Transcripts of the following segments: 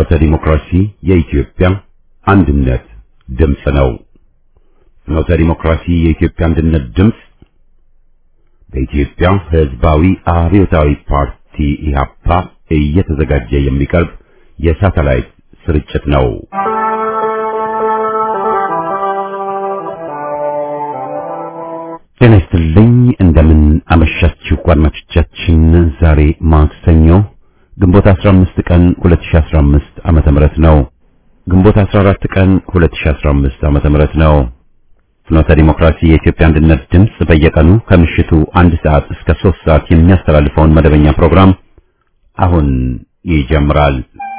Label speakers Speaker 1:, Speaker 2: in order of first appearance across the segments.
Speaker 1: ዲሞክራሲ የኢትዮጵያ አንድነት ድምፅ ነው። ፍኖተ ዲሞክራሲ የኢትዮጵያ አንድነት ድምፅ በኢትዮጵያ ሕዝባዊ አብዮታዊ ፓርቲ ኢህአፓ እየተዘጋጀ የሚቀርብ የሳተላይት ስርጭት ነው። ጤና ይስጥልኝ። እንደምን አመሻችሁ አድማጮቻችን። ዛሬ ማክሰኞ ግንቦት 15 ቀን 2015 ዓመተ ምህረት ነው። ግንቦት 14 ቀን 2015 ዓመተ ምህረት ነው። ፍኖተ ዲሞክራሲ የኢትዮጵያ አንድነት ድምፅ በየቀኑ ከምሽቱ አንድ ሰዓት እስከ 3 ሰዓት የሚያስተላልፈውን መደበኛ ፕሮግራም አሁን ይጀምራል።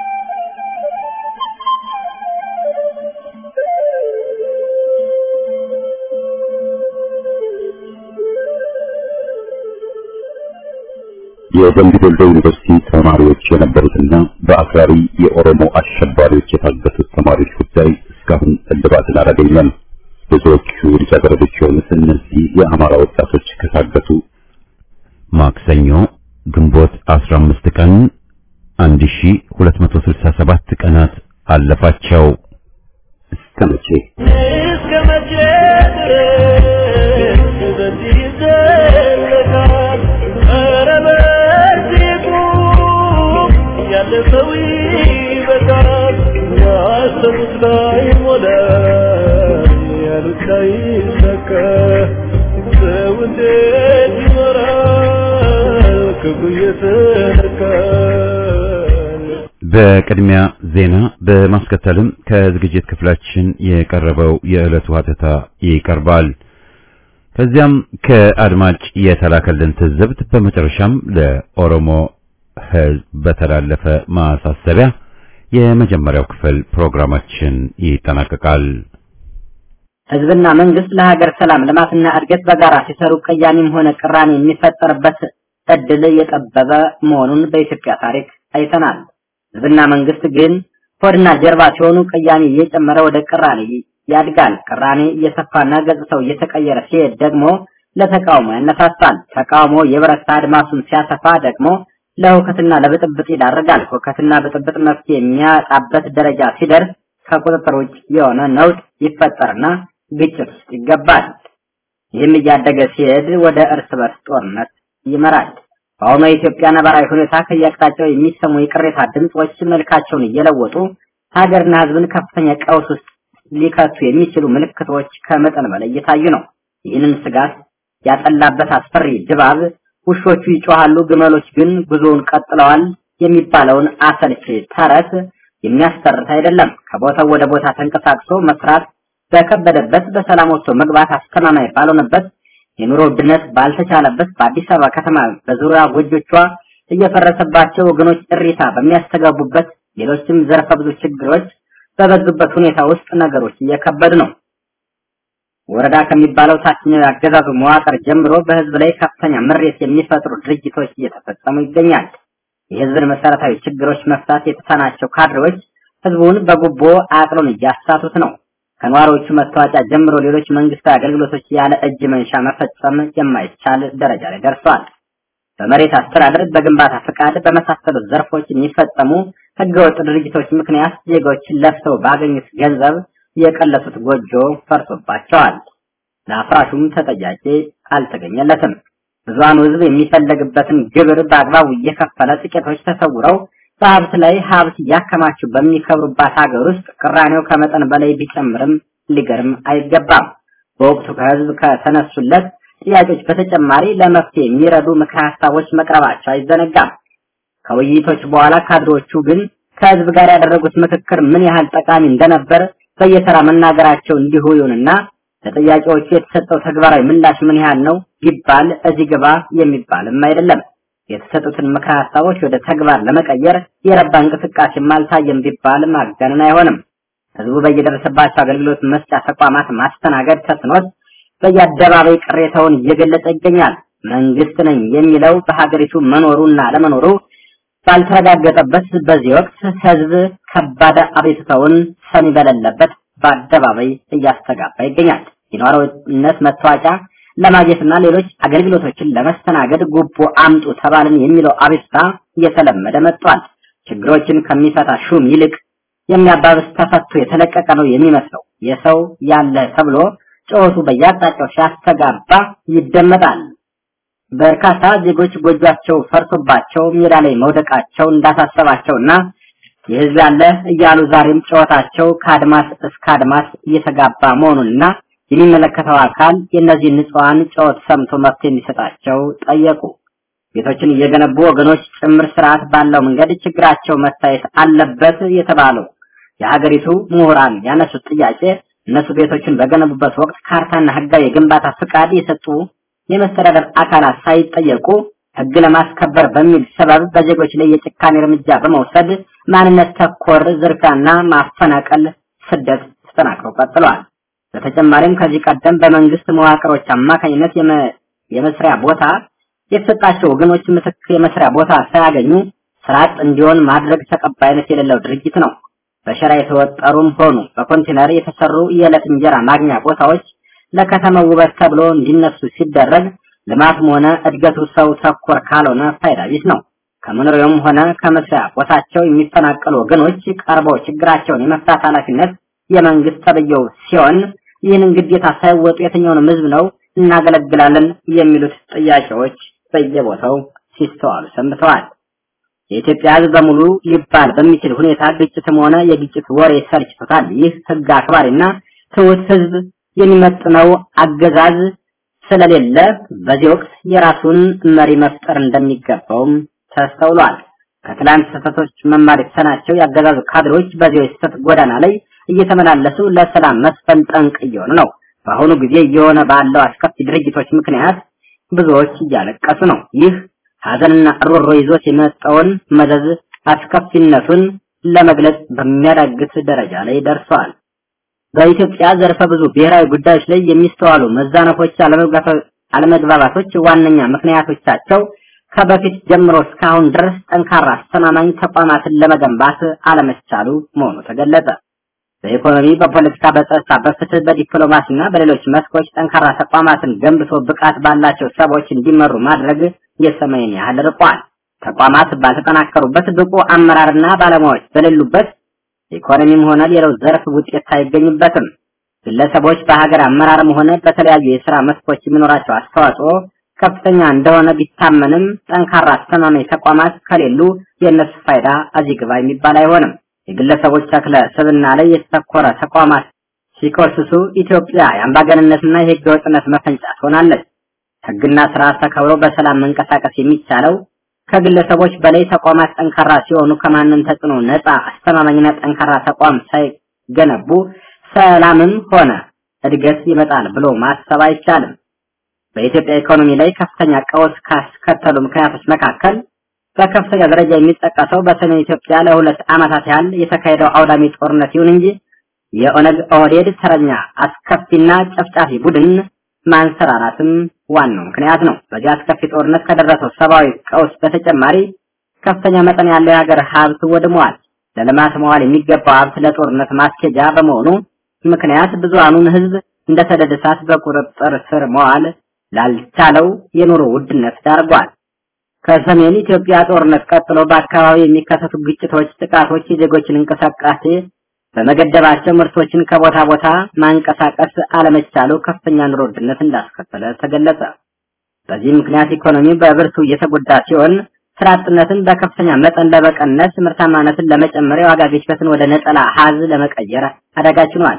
Speaker 1: የደምቢ ዶሎ ዩኒቨርሲቲ ተማሪዎች የነበሩትና በአክራሪ የኦሮሞ አሸባሪዎች የታገቱት ተማሪዎች ጉዳይ እስካሁን እልባትን አላገኘም። ብዙዎቹ ልጃገረዶች የሆኑት እነዚህ የአማራ ወጣቶች ከታገቱ ማክሰኞ ግንቦት 15 ቀን 1267 ቀናት አለፋቸው። እስከ መቼ
Speaker 2: እስከ መቼ ድረስ በዚህ ይዘለቃል? ኧረ በዚህ ቁም፣ ያለፈው ይበቃል። ያሰቡት ላይ ሞላ፣ ያሉት ላይ ይሳካ። ሰው እንዴት ይኖራል ክብሩ እየተነካል?
Speaker 1: በቅድሚያ ዜና በማስከተልም ከዝግጅት ክፍላችን የቀረበው የዕለቱ ሀተታ ይቀርባል። ከዚያም ከአድማጭ የተላከልን ትዝብት፣ በመጨረሻም ለኦሮሞ ሕዝብ በተላለፈ ማሳሰቢያ የመጀመሪያው ክፍል ፕሮግራማችን ይጠናቀቃል።
Speaker 3: ህዝብና መንግስት ለሀገር ሰላም ልማትና እድገት በጋራ ሲሰሩ ቅያሜም ሆነ ቅራኔ የሚፈጠርበት እድል የጠበበ መሆኑን በኢትዮጵያ ታሪክ አይተናል። ህዝብና መንግስት ግን ሆድና ጀርባ ሲሆኑ ቅያሜ እየጨመረ ወደ ቅራኔ ያድጋል። ቅራኔ እየሰፋና ገጽታው እየተቀየረ ሲሄድ ደግሞ ለተቃውሞ ያነሳሳል። ተቃውሞ የበረታ አድማሱን ሲያሰፋ ደግሞ ለሁከትና ለብጥብጥ ይዳርጋል። ሁከትና ብጥብጥ መፍትሄ የሚያጣበት ደረጃ ሲደርስ ከቁጥጥር ውጭ የሆነ ነውጥ ይፈጠርና ግጭት ውስጥ ይገባል። ይህም እያደገ ሲሄድ ወደ እርስ በርስ ጦርነት ይመራል። በአሁኑ የኢትዮጵያ ነባራዊ ሁኔታ ከየአቅጣጫው የሚሰሙ የቅሬታ ድምጾች መልካቸውን እየለወጡ ሀገርና ህዝብን ከፍተኛ ቀውስ ውስጥ ሊከቱ የሚችሉ ምልክቶች ከመጠን በላይ እየታዩ ነው። ይህንን ስጋት ያጠላበት አስፈሪ ድባብ ውሾቹ ይጮሃሉ፣ ግመሎች ግን ጉዞውን ቀጥለዋል የሚባለውን አሰልቺ ተረት የሚያስተርት አይደለም። ከቦታው ወደ ቦታ ተንቀሳቅሶ መስራት በከበደበት፣ በሰላም ወጥቶ መግባት አስተማማኝ ባልሆነበት፣ የኑሮ ውድነት ባልተቻለበት በአዲስ አበባ ከተማ በዙሪያ ጎጆቿ እየፈረሰባቸው ወገኖች እሪታ በሚያስተጋቡበት፣ ሌሎችም ዘርፈ ብዙ ችግሮች በበዙበት ሁኔታ ውስጥ ነገሮች እየከበዱ ነው። ወረዳ ከሚባለው ታችኛው የአገዛዙ መዋቅር ጀምሮ በህዝብ ላይ ከፍተኛ ምሬት የሚፈጥሩ ድርጊቶች እየተፈጸሙ ይገኛል። የህዝብን መሰረታዊ ችግሮች መፍታት የተሳናቸው ካድሬዎች ህዝቡን በጉቦ አቅሎን እያሳቱት ነው። ከነዋሪዎቹ መታወቂያ ጀምሮ ሌሎች መንግስታዊ አገልግሎቶች ያለ እጅ መንሻ መፈጸም የማይቻል ደረጃ ላይ ደርሷል። በመሬት አስተዳደር፣ በግንባታ ፍቃድ በመሳሰሉት ዘርፎች የሚፈጸሙ ህገወጥ ድርጊቶች ምክንያት ዜጎች ለፍተው ባገኙት ገንዘብ የቀለሱት ጎጆ ፈርሶባቸዋል። ለአፍራሹም ተጠያቂ አልተገኘለትም። ብዙሃኑ ህዝብ የሚፈለግበትን ግብር በአግባቡ እየከፈለ ጥቂቶች ተሰውረው በሀብት ላይ ሀብት እያከማቹ በሚከብሩባት ሀገር ውስጥ ቅራኔው ከመጠን በላይ ቢጨምርም ሊገርም አይገባም። በወቅቱ ከህዝብ ከተነሱለት ጥያቄዎች በተጨማሪ ለመፍትሄ የሚረዱ ምክረ ሀሳቦች መቅረባቸው አይዘነጋም። ከውይይቶች በኋላ ካድሮቹ ግን ከህዝብ ጋር ያደረጉት ምክክር ምን ያህል ጠቃሚ እንደነበር በየተራ መናገራቸው እንዲሁ ይሁንና ለጥያቄዎቹ የተሰጠው ተግባራዊ ምላሽ ምን ያህል ነው ቢባል እዚህ ግባ የሚባልም አይደለም። የተሰጡትን ምክረ ሀሳቦች ወደ ተግባር ለመቀየር የረባ እንቅስቃሴም አልታየም ቢባል ማጋነን አይሆንም። ህዝቡ በየደረሰባቸው አገልግሎት መስጫ ተቋማት ማስተናገድ ተስኖት በየአደባባይ ቅሬታውን እየገለጸ ይገኛል። መንግስት ነኝ የሚለው በሀገሪቱ መኖሩና ለመኖሩ ባልተረጋገጠበት በዚህ ወቅት ህዝብ ከባድ አቤቱታውን ሰሚ በሌለበት በአደባባይ እያስተጋባ ይገኛል። የነዋሪነት መታወቂያ ለማግኘትና ሌሎች አገልግሎቶችን ለመስተናገድ ጉቦ አምጡ ተባልን የሚለው አቤቱታ እየተለመደ መጥቷል። ችግሮችን ከሚፈታ ሹም ይልቅ የሚያባብስ ተፈቶ የተለቀቀ ነው የሚመስለው። የሰው ያለ ተብሎ ጩኸቱ በየአቅጣጫው ሲያስተጋባ ይደመጣል። በርካታ ዜጎች ጎጇቸው ፈርሶባቸው ሜዳ ላይ መውደቃቸው እንዳሳሰባቸውና የህዝብ ያለ እያሉ ዛሬም ጨዋታቸው ከአድማስ እስከ አድማስ እየተጋባ መሆኑንና የሚመለከተው አካል የእነዚህ ንጹሐን ጨዋታ ሰምቶ መፍትሄ እንዲሰጣቸው ጠየቁ። ቤቶችን እየገነቡ ወገኖች ጭምር ስርዓት ባለው መንገድ ችግራቸው መታየት አለበት የተባለው የሀገሪቱ ምሁራን ያነሱት ጥያቄ እነሱ ቤቶችን በገነቡበት ወቅት ካርታና ህጋዊ የግንባታ ፍቃድ የሰጡ የመስተዳደር አካላት ሳይጠየቁ ህግ ለማስከበር በሚል ሰበብ በዜጎች ላይ የጭካኔ እርምጃ በመውሰድ ማንነት ተኮር ዝርፊያና ማፈናቀል፣ ስደት ተጠናክረው ቀጥለዋል። በተጨማሪም ከዚህ ቀደም በመንግስት መዋቅሮች አማካኝነት የመስሪያ ቦታ የተሰጣቸው ወገኖች ምትክ የመስሪያ ቦታ ሳያገኙ ስራ አጥ እንዲሆን ማድረግ ተቀባይነት የሌለው ድርጊት ነው። በሸራ የተወጠሩም ሆኑ በኮንቴነር የተሰሩ የዕለት እንጀራ ማግኛ ቦታዎች ለከተማው ውበት ተብሎ እንዲነሱ ሲደረግ ልማትም ሆነ እድገቱ ሰው ተኮር ካልሆነ ፋይዳ ቢስ ነው። ከመኖሪያውም ሆነ ከመስሪያ ቦታቸው የሚፈናቀሉ ወገኖች ቀርበው ችግራቸውን የመፍታት ኃላፊነት የመንግስት ተብየው ሲሆን ይህንን ግዴታ ሳይወጡ የትኛውንም ህዝብ ነው እናገለግላለን የሚሉት ጥያቄዎች በየቦታው ሲስተዋሉ ሰንብተዋል። የኢትዮጵያ ህዝብ በሙሉ ሊባል በሚችል ሁኔታ ግጭትም ሆነ የግጭት ወሬ ሰልችቶታል። ይህ ህግ አክባሪና ትሁት ህዝብ የሚመጥነው አገዛዝ ስለሌለ በዚህ ወቅት የራሱን መሪ መፍጠር እንደሚገባውም ተስተውሏል። ከትላንት ስህተቶች መማር የተሳናቸው ያገዛዙ ካድሮች በዚህ የስህተት ጎዳና ላይ እየተመላለሱ ለሰላም መስፈን ጠንቅ እየሆኑ ነው። በአሁኑ ጊዜ እየሆነ ባለው አስከፊ ድርጊቶች ምክንያት ብዙዎች እያለቀሱ ነው። ይህ ሀዘንና ሮሮ ይዞት የመጣውን መዘዝ አስከፊነቱን ለመግለጽ በሚያዳግት ደረጃ ላይ ደርሰዋል። በኢትዮጵያ ዘርፈ ብዙ ብሔራዊ ጉዳዮች ላይ የሚስተዋሉ መዛነፎች፣ አለመግባባቶች ዋነኛ ምክንያቶቻቸው ከበፊት ጀምሮ እስካሁን ድረስ ጠንካራ አስተማማኝ ተቋማትን ለመገንባት አለመቻሉ መሆኑ ተገለጸ። በኢኮኖሚ፣ በፖለቲካ፣ በጸጥታ፣ በፍትህ፣ በዲፕሎማሲና በሌሎች መስኮች ጠንካራ ተቋማትን ገንብቶ ብቃት ባላቸው ሰዎች እንዲመሩ ማድረግ የሰማይን ያህል ርቋል። ተቋማት ባልተጠናከሩበት ብቁ አመራርና ባለሙያዎች በሌሉበት ኢኮኖሚም ሆነ ሌላው ዘርፍ ውጤት አይገኝበትም። ግለሰቦች በሀገር አመራርም ሆነ በተለያዩ የስራ መስኮች የሚኖራቸው አስተዋጽኦ ከፍተኛ እንደሆነ ቢታመንም ጠንካራ አስተማማኝ ተቋማት ከሌሉ የእነሱ ፋይዳ እዚህ ግባ የሚባል አይሆንም። የግለሰቦች ተክለ ስብና ላይ የተተኮረ ተቋማት ሲኮስሱ ኢትዮጵያ የአምባገንነትና የህገ ወጥነት መፈንጫ ትሆናለች። ህግና ስርዓት ተከብሮ በሰላም መንቀሳቀስ የሚቻለው ከግለሰቦች በላይ ተቋማት ጠንካራ ሲሆኑ ከማንም ተጽዕኖ ነፃ አስተማማኝና ጠንካራ ተቋም ሳይገነቡ ሰላምም ሆነ እድገት ይመጣል ብሎ ማሰብ አይቻልም። በኢትዮጵያ ኢኮኖሚ ላይ ከፍተኛ ቀውስ ካስከተሉ ምክንያቶች መካከል በከፍተኛ ደረጃ የሚጠቀሰው በሰሜን ኢትዮጵያ ለሁለት ዓመታት ያህል የተካሄደው አውዳሚ ጦርነት ይሁን እንጂ የኦነግ ኦህዴድ ተረኛ አስከፊና ጨፍጫፊ ቡድን ማንሰራራትም ዋናው ምክንያት ነው። በዚህ አስከፊ ጦርነት ከደረሰው ሰብአዊ ቀውስ በተጨማሪ ከፍተኛ መጠን ያለው የሀገር ሀብት ወድመዋል። ለልማት መዋል የሚገባው ሀብት ለጦርነት ማስኬጃ በመሆኑ ምክንያት ብዙሃኑን ህዝብ እንደ ሰደድ እሳት በቁጥጥር ስር መዋል ላልቻለው የኑሮ ውድነት ዳርጓል። ከሰሜን ኢትዮጵያ ጦርነት ቀጥሎ በአካባቢ የሚከሰቱ ግጭቶች፣ ጥቃቶች የዜጎችን እንቅስቃሴ በመገደባቸው ምርቶችን ከቦታ ቦታ ማንቀሳቀስ አለመቻሉ ከፍተኛ ኑሮ ውድነት እንዳስከተለ ተገለጸ። በዚህ ምክንያት ኢኮኖሚ በብርቱ እየተጎዳ ሲሆን ስራ አጥነትን በከፍተኛ መጠን ለመቀነስ ምርታማነትን ለመጨመር የዋጋ ግሽበትን ወደ ነጠላ ሀዝ ለመቀየር አዳጋች ሆኗል።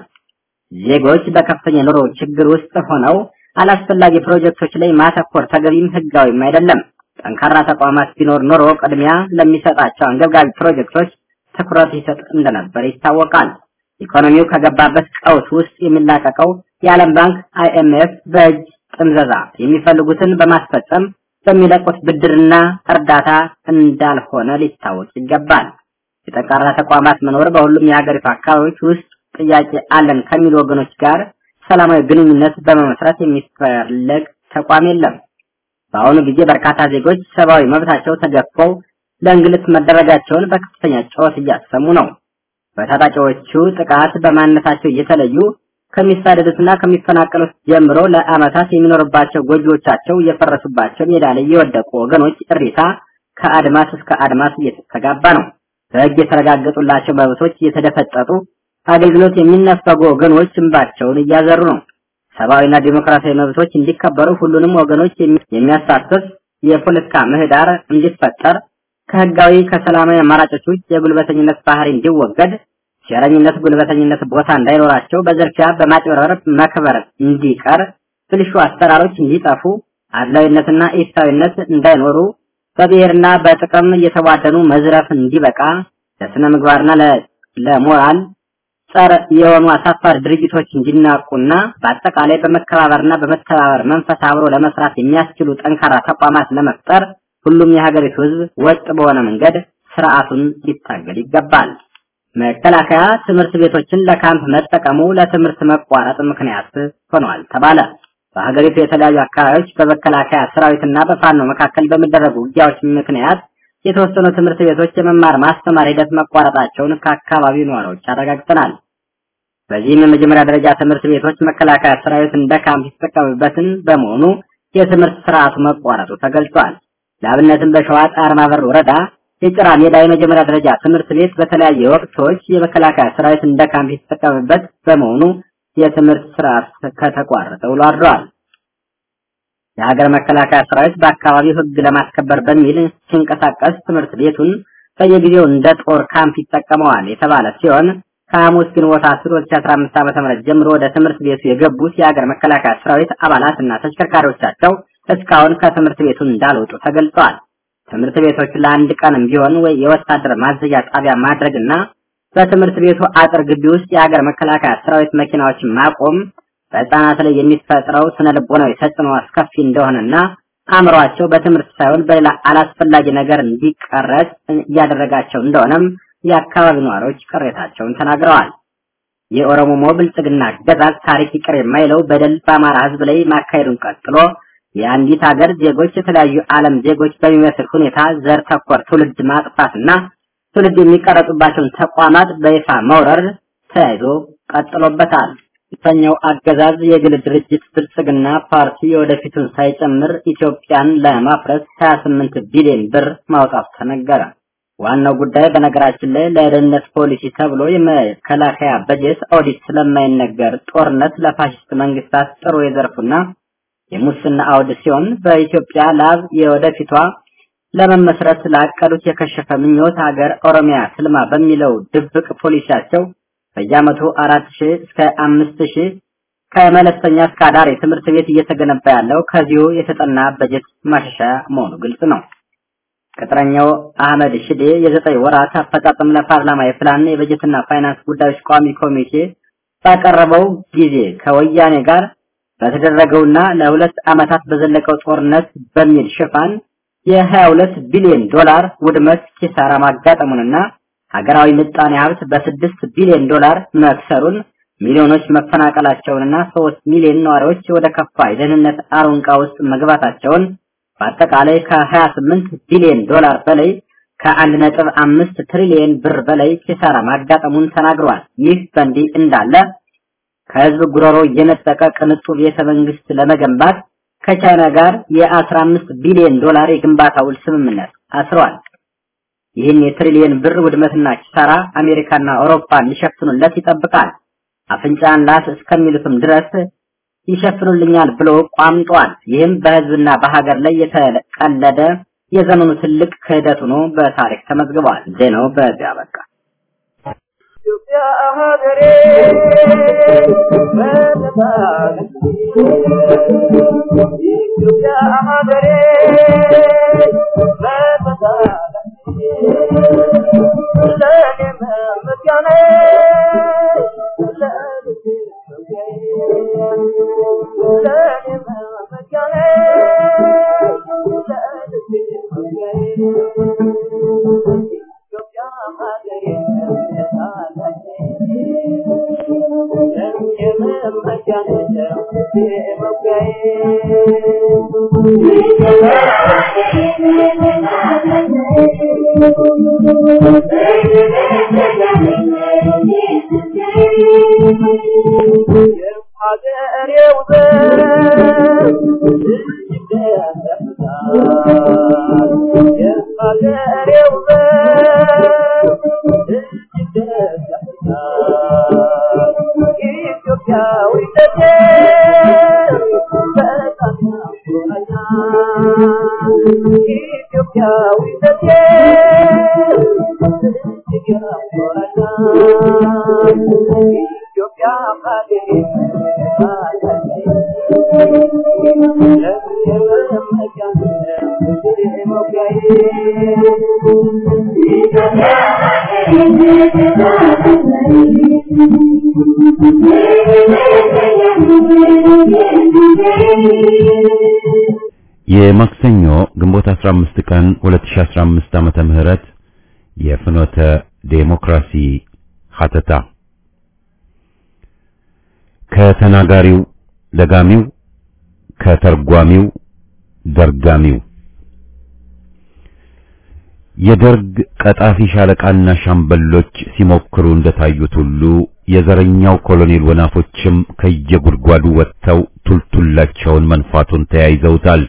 Speaker 3: ዜጎች በከፍተኛ ኑሮ ችግር ውስጥ ሆነው አላስፈላጊ ፕሮጀክቶች ላይ ማተኮር ተገቢም ህጋዊም አይደለም። ጠንካራ ተቋማት ቢኖር ኖሮ ቅድሚያ ለሚሰጣቸው አንገብጋቢ ፕሮጀክቶች ትኩረት ይሰጥ እንደነበር ይታወቃል። ኢኮኖሚው ከገባበት ቀውስ ውስጥ የሚላቀቀው የዓለም ባንክ አይኤምኤፍ በእጅ ጥምዘዛ የሚፈልጉትን በማስፈጸም በሚለቁት ብድርና እርዳታ እንዳልሆነ ሊታወቅ ይገባል። የጠንካራ ተቋማት መኖር በሁሉም የሀገሪቱ አካባቢዎች ውስጥ ጥያቄ አለን ከሚሉ ወገኖች ጋር ሰላማዊ ግንኙነት በመመስረት የሚፈለግ ተቋም የለም። በአሁኑ ጊዜ በርካታ ዜጎች ሰብአዊ መብታቸው ተገፈው ለእንግልት መደረጋቸውን በከፍተኛ ጩኸት እያሰሙ ነው። በታጣቂዎቹ ጥቃት በማንነታቸው እየተለዩ ከሚሳደዱትና ከሚፈናቀሉት ጀምሮ ለዓመታት የሚኖርባቸው ጎጆቻቸው እየፈረሱባቸው ሜዳ ላይ የወደቁ ወገኖች እሪታ ከአድማስ እስከ አድማስ እየተስተጋባ ነው። በሕግ የተረጋገጡላቸው መብቶች እየተደፈጠጡ አገልግሎት የሚነፈጉ ወገኖች እንባቸውን እያዘሩ ነው። ሰብአዊና ዲሞክራሲያዊ መብቶች እንዲከበሩ ሁሉንም ወገኖች የሚያሳትፍ የፖለቲካ ምህዳር እንዲፈጠር ከህጋዊ ከሰላማዊ አማራጮች ውጭ የጉልበተኝነት ባህሪ እንዲወገድ ሴረኝነት፣ ጉልበተኝነት ቦታ እንዳይኖራቸው በዘርፊያ በማጭበርበር መክበር እንዲቀር ብልሹ አሰራሮች እንዲጠፉ አድላዊነትና ኢፍታዊነት እንዳይኖሩ በብሔርና በጥቅም እየተቧደኑ መዝረፍ እንዲበቃ ለስነ ምግባርና ለሞራል ጸር የሆኑ አሳፋሪ ድርጊቶች እንዲናቁና በአጠቃላይ በመከባበርና በመተባበር መንፈስ አብሮ ለመስራት የሚያስችሉ ጠንካራ ተቋማት ለመፍጠር ሁሉም የሀገሪቱ ህዝብ ወጥ በሆነ መንገድ ስርዓቱን ሊታገል ይገባል። መከላከያ ትምህርት ቤቶችን ለካምፕ መጠቀሙ ለትምህርት መቋረጥ ምክንያት ሆኗል ተባለ። በሀገሪቱ የተለያዩ አካባቢዎች በመከላከያ ሰራዊትና በፋኖ መካከል በሚደረጉ ውጊያዎች ምክንያት የተወሰኑ ትምህርት ቤቶች የመማር ማስተማር ሂደት መቋረጣቸውን ከአካባቢው ነዋሪዎች አረጋግጠናል። በዚህም የመጀመሪያ ደረጃ ትምህርት ቤቶች መከላከያ ሰራዊት እንደ ካምፕ የተጠቀሙበትን በመሆኑ የትምህርት ስርዓቱ መቋረጡ ተገልጿል። ለአብነትም በሸዋ ጣርማ በር ወረዳ የጭራ ሜዳ የመጀመሪያ ደረጃ ትምህርት ቤት በተለያየ ወቅቶች የመከላከያ ሰራዊት እንደ ካምፕ የተጠቀመበት በመሆኑ የትምህርት ስርዓት ከተቋረጠ ውሎ አድሯል። የሀገር መከላከያ ሰራዊት በአካባቢው ሕግ ለማስከበር በሚል ሲንቀሳቀስ ትምህርት ቤቱን በየጊዜው እንደ ጦር ካምፕ ይጠቀመዋል የተባለ ሲሆን ከሐሙስ ግንቦት 10 2015 ዓ.ም ጀምሮ ወደ ትምህርት ቤቱ የገቡት የሀገር መከላከያ ሰራዊት አባላትና ተሽከርካሪዎቻቸው እስካሁን ከትምህርት ቤቱ እንዳልወጡ ተገልጿል። ትምህርት ቤቶች ለአንድ ቀንም ቢሆን ወይ የወታደር ማዘዣ ጣቢያ ማድረግና በትምህርት ቤቱ አጥር ግቢ ውስጥ የሀገር መከላከያ ሰራዊት መኪናዎችን ማቆም በህፃናት ላይ የሚፈጥረው ስነ ልቦናዊ ተጽዕኖ አስከፊ እንደሆነና አእምሯቸው በትምህርት ሳይሆን በሌላ አላስፈላጊ ነገር እንዲቀረጽ እያደረጋቸው እንደሆነም የአካባቢ ነዋሪዎች ቅሬታቸውን ተናግረዋል። የኦሮሞ ብልጽግና አገዛዝ ታሪክ ይቅር የማይለው በደል በአማራ ህዝብ ላይ ማካሄዱን ቀጥሎ የአንዲት ሀገር ዜጎች የተለያዩ ዓለም ዜጎች በሚመስል ሁኔታ ዘር ተኮር ትውልድ ማጥፋትና ትውልድ የሚቀረጹባቸውን ተቋማት በይፋ መውረር ተያይዞ ቀጥሎበታል። የተኛው አገዛዝ የግል ድርጅት ብልጽግና ፓርቲ ወደፊቱን ሳይጨምር ኢትዮጵያን ለማፍረስ 28 ቢሊዮን ብር ማውጣቱ ተነገረ። ዋናው ጉዳይ በነገራችን ላይ ለደህንነት ፖሊሲ ተብሎ የመከላከያ በጀት ኦዲት ስለማይነገር ጦርነት ለፋሽስት መንግስታት ጥሩ የዘርፉና የሙስና አውድ ሲሆን በኢትዮጵያ ላብ የወደፊቷ ለመመስረት ላቀዱት የከሸፈ ምኞት ሀገር ኦሮሚያ ትልማ በሚለው ድብቅ ፖሊሲያቸው በየዓመቱ አራት ሺህ እስከ አምስት ሺህ ከመለስተኛ እስከ አዳሪ ትምህርት ቤት እየተገነባ ያለው ከዚሁ የተጠና በጀት ማሻሻያ መሆኑ ግልጽ ነው። ቅጥረኛው አህመድ ሽዴ የዘጠኝ ወራት አፈጻጸም ለፓርላማ የፕላን የበጀትና ፋይናንስ ጉዳዮች ቋሚ ኮሚቴ ባቀረበው ጊዜ ከወያኔ ጋር በተደረገውና ለሁለት ዓመታት በዘለቀው ጦርነት በሚል ሽፋን የ22 ቢሊዮን ዶላር ውድመት ኪሳራ ማጋጠሙንና ሀገራዊ ምጣኔ ሀብት በስድስት ቢሊዮን ዶላር መክሰሩን ሚሊዮኖች መፈናቀላቸውንና ሶስት ሚሊዮን ነዋሪዎች ወደ ከፋ የደህንነት አሮንቃ ውስጥ መግባታቸውን በአጠቃላይ ከ28 ቢሊዮን ዶላር በላይ ከአንድ ነጥብ አምስት ትሪሊየን ብር በላይ ኪሳራ ማጋጠሙን ተናግረዋል። ይህ በእንዲህ እንዳለ ከህዝብ ጉሮሮ እየነጠቀ ቅንጡ ቤተ መንግስት ለመገንባት ከቻይና ጋር የ15 ቢሊዮን ዶላር የግንባታ ውል ስምምነት አስረዋል። ይህን የትሪሊየን ብር ውድመትና ኪሳራ አሜሪካና አውሮፓ ሊሸፍኑለት ይጠብቃል። አፍንጫን ላስ እስከሚሉትም ድረስ ይሸፍኑልኛል ብሎ ቋምጧል። ይህም በህዝብና በሀገር ላይ የተቀለደ የዘመኑ ትልቅ ክህደት ሆኖ በታሪክ ተመዝግቧል። ዜናው በዚያ በቃ።
Speaker 2: ኢትዮጵያ ሀገሬ ኢትዮጵያ ሀገሬ ለኔ መመስገኔ ለኔ መመስገኔ ኢትዮጵያ ሀገሬ የሀገሬው የሀገሬው
Speaker 1: የማክሰኞ ግንቦት 15 ቀን 2015 ዓመተ ምህረት የፍኖተ ዴሞክራሲ ሀተታ ከተናጋሪው ደጋሚው ከተርጓሚው ደርጋሚው የደርግ ቀጣፊ ሻለቃና ሻምበሎች ሲሞክሩ እንደታዩት ሁሉ የዘረኛው ኮሎኔል ወናፎችም ከየጉድጓዱ ወጥተው ቱልቱላቸውን መንፋቱን ተያይዘውታል።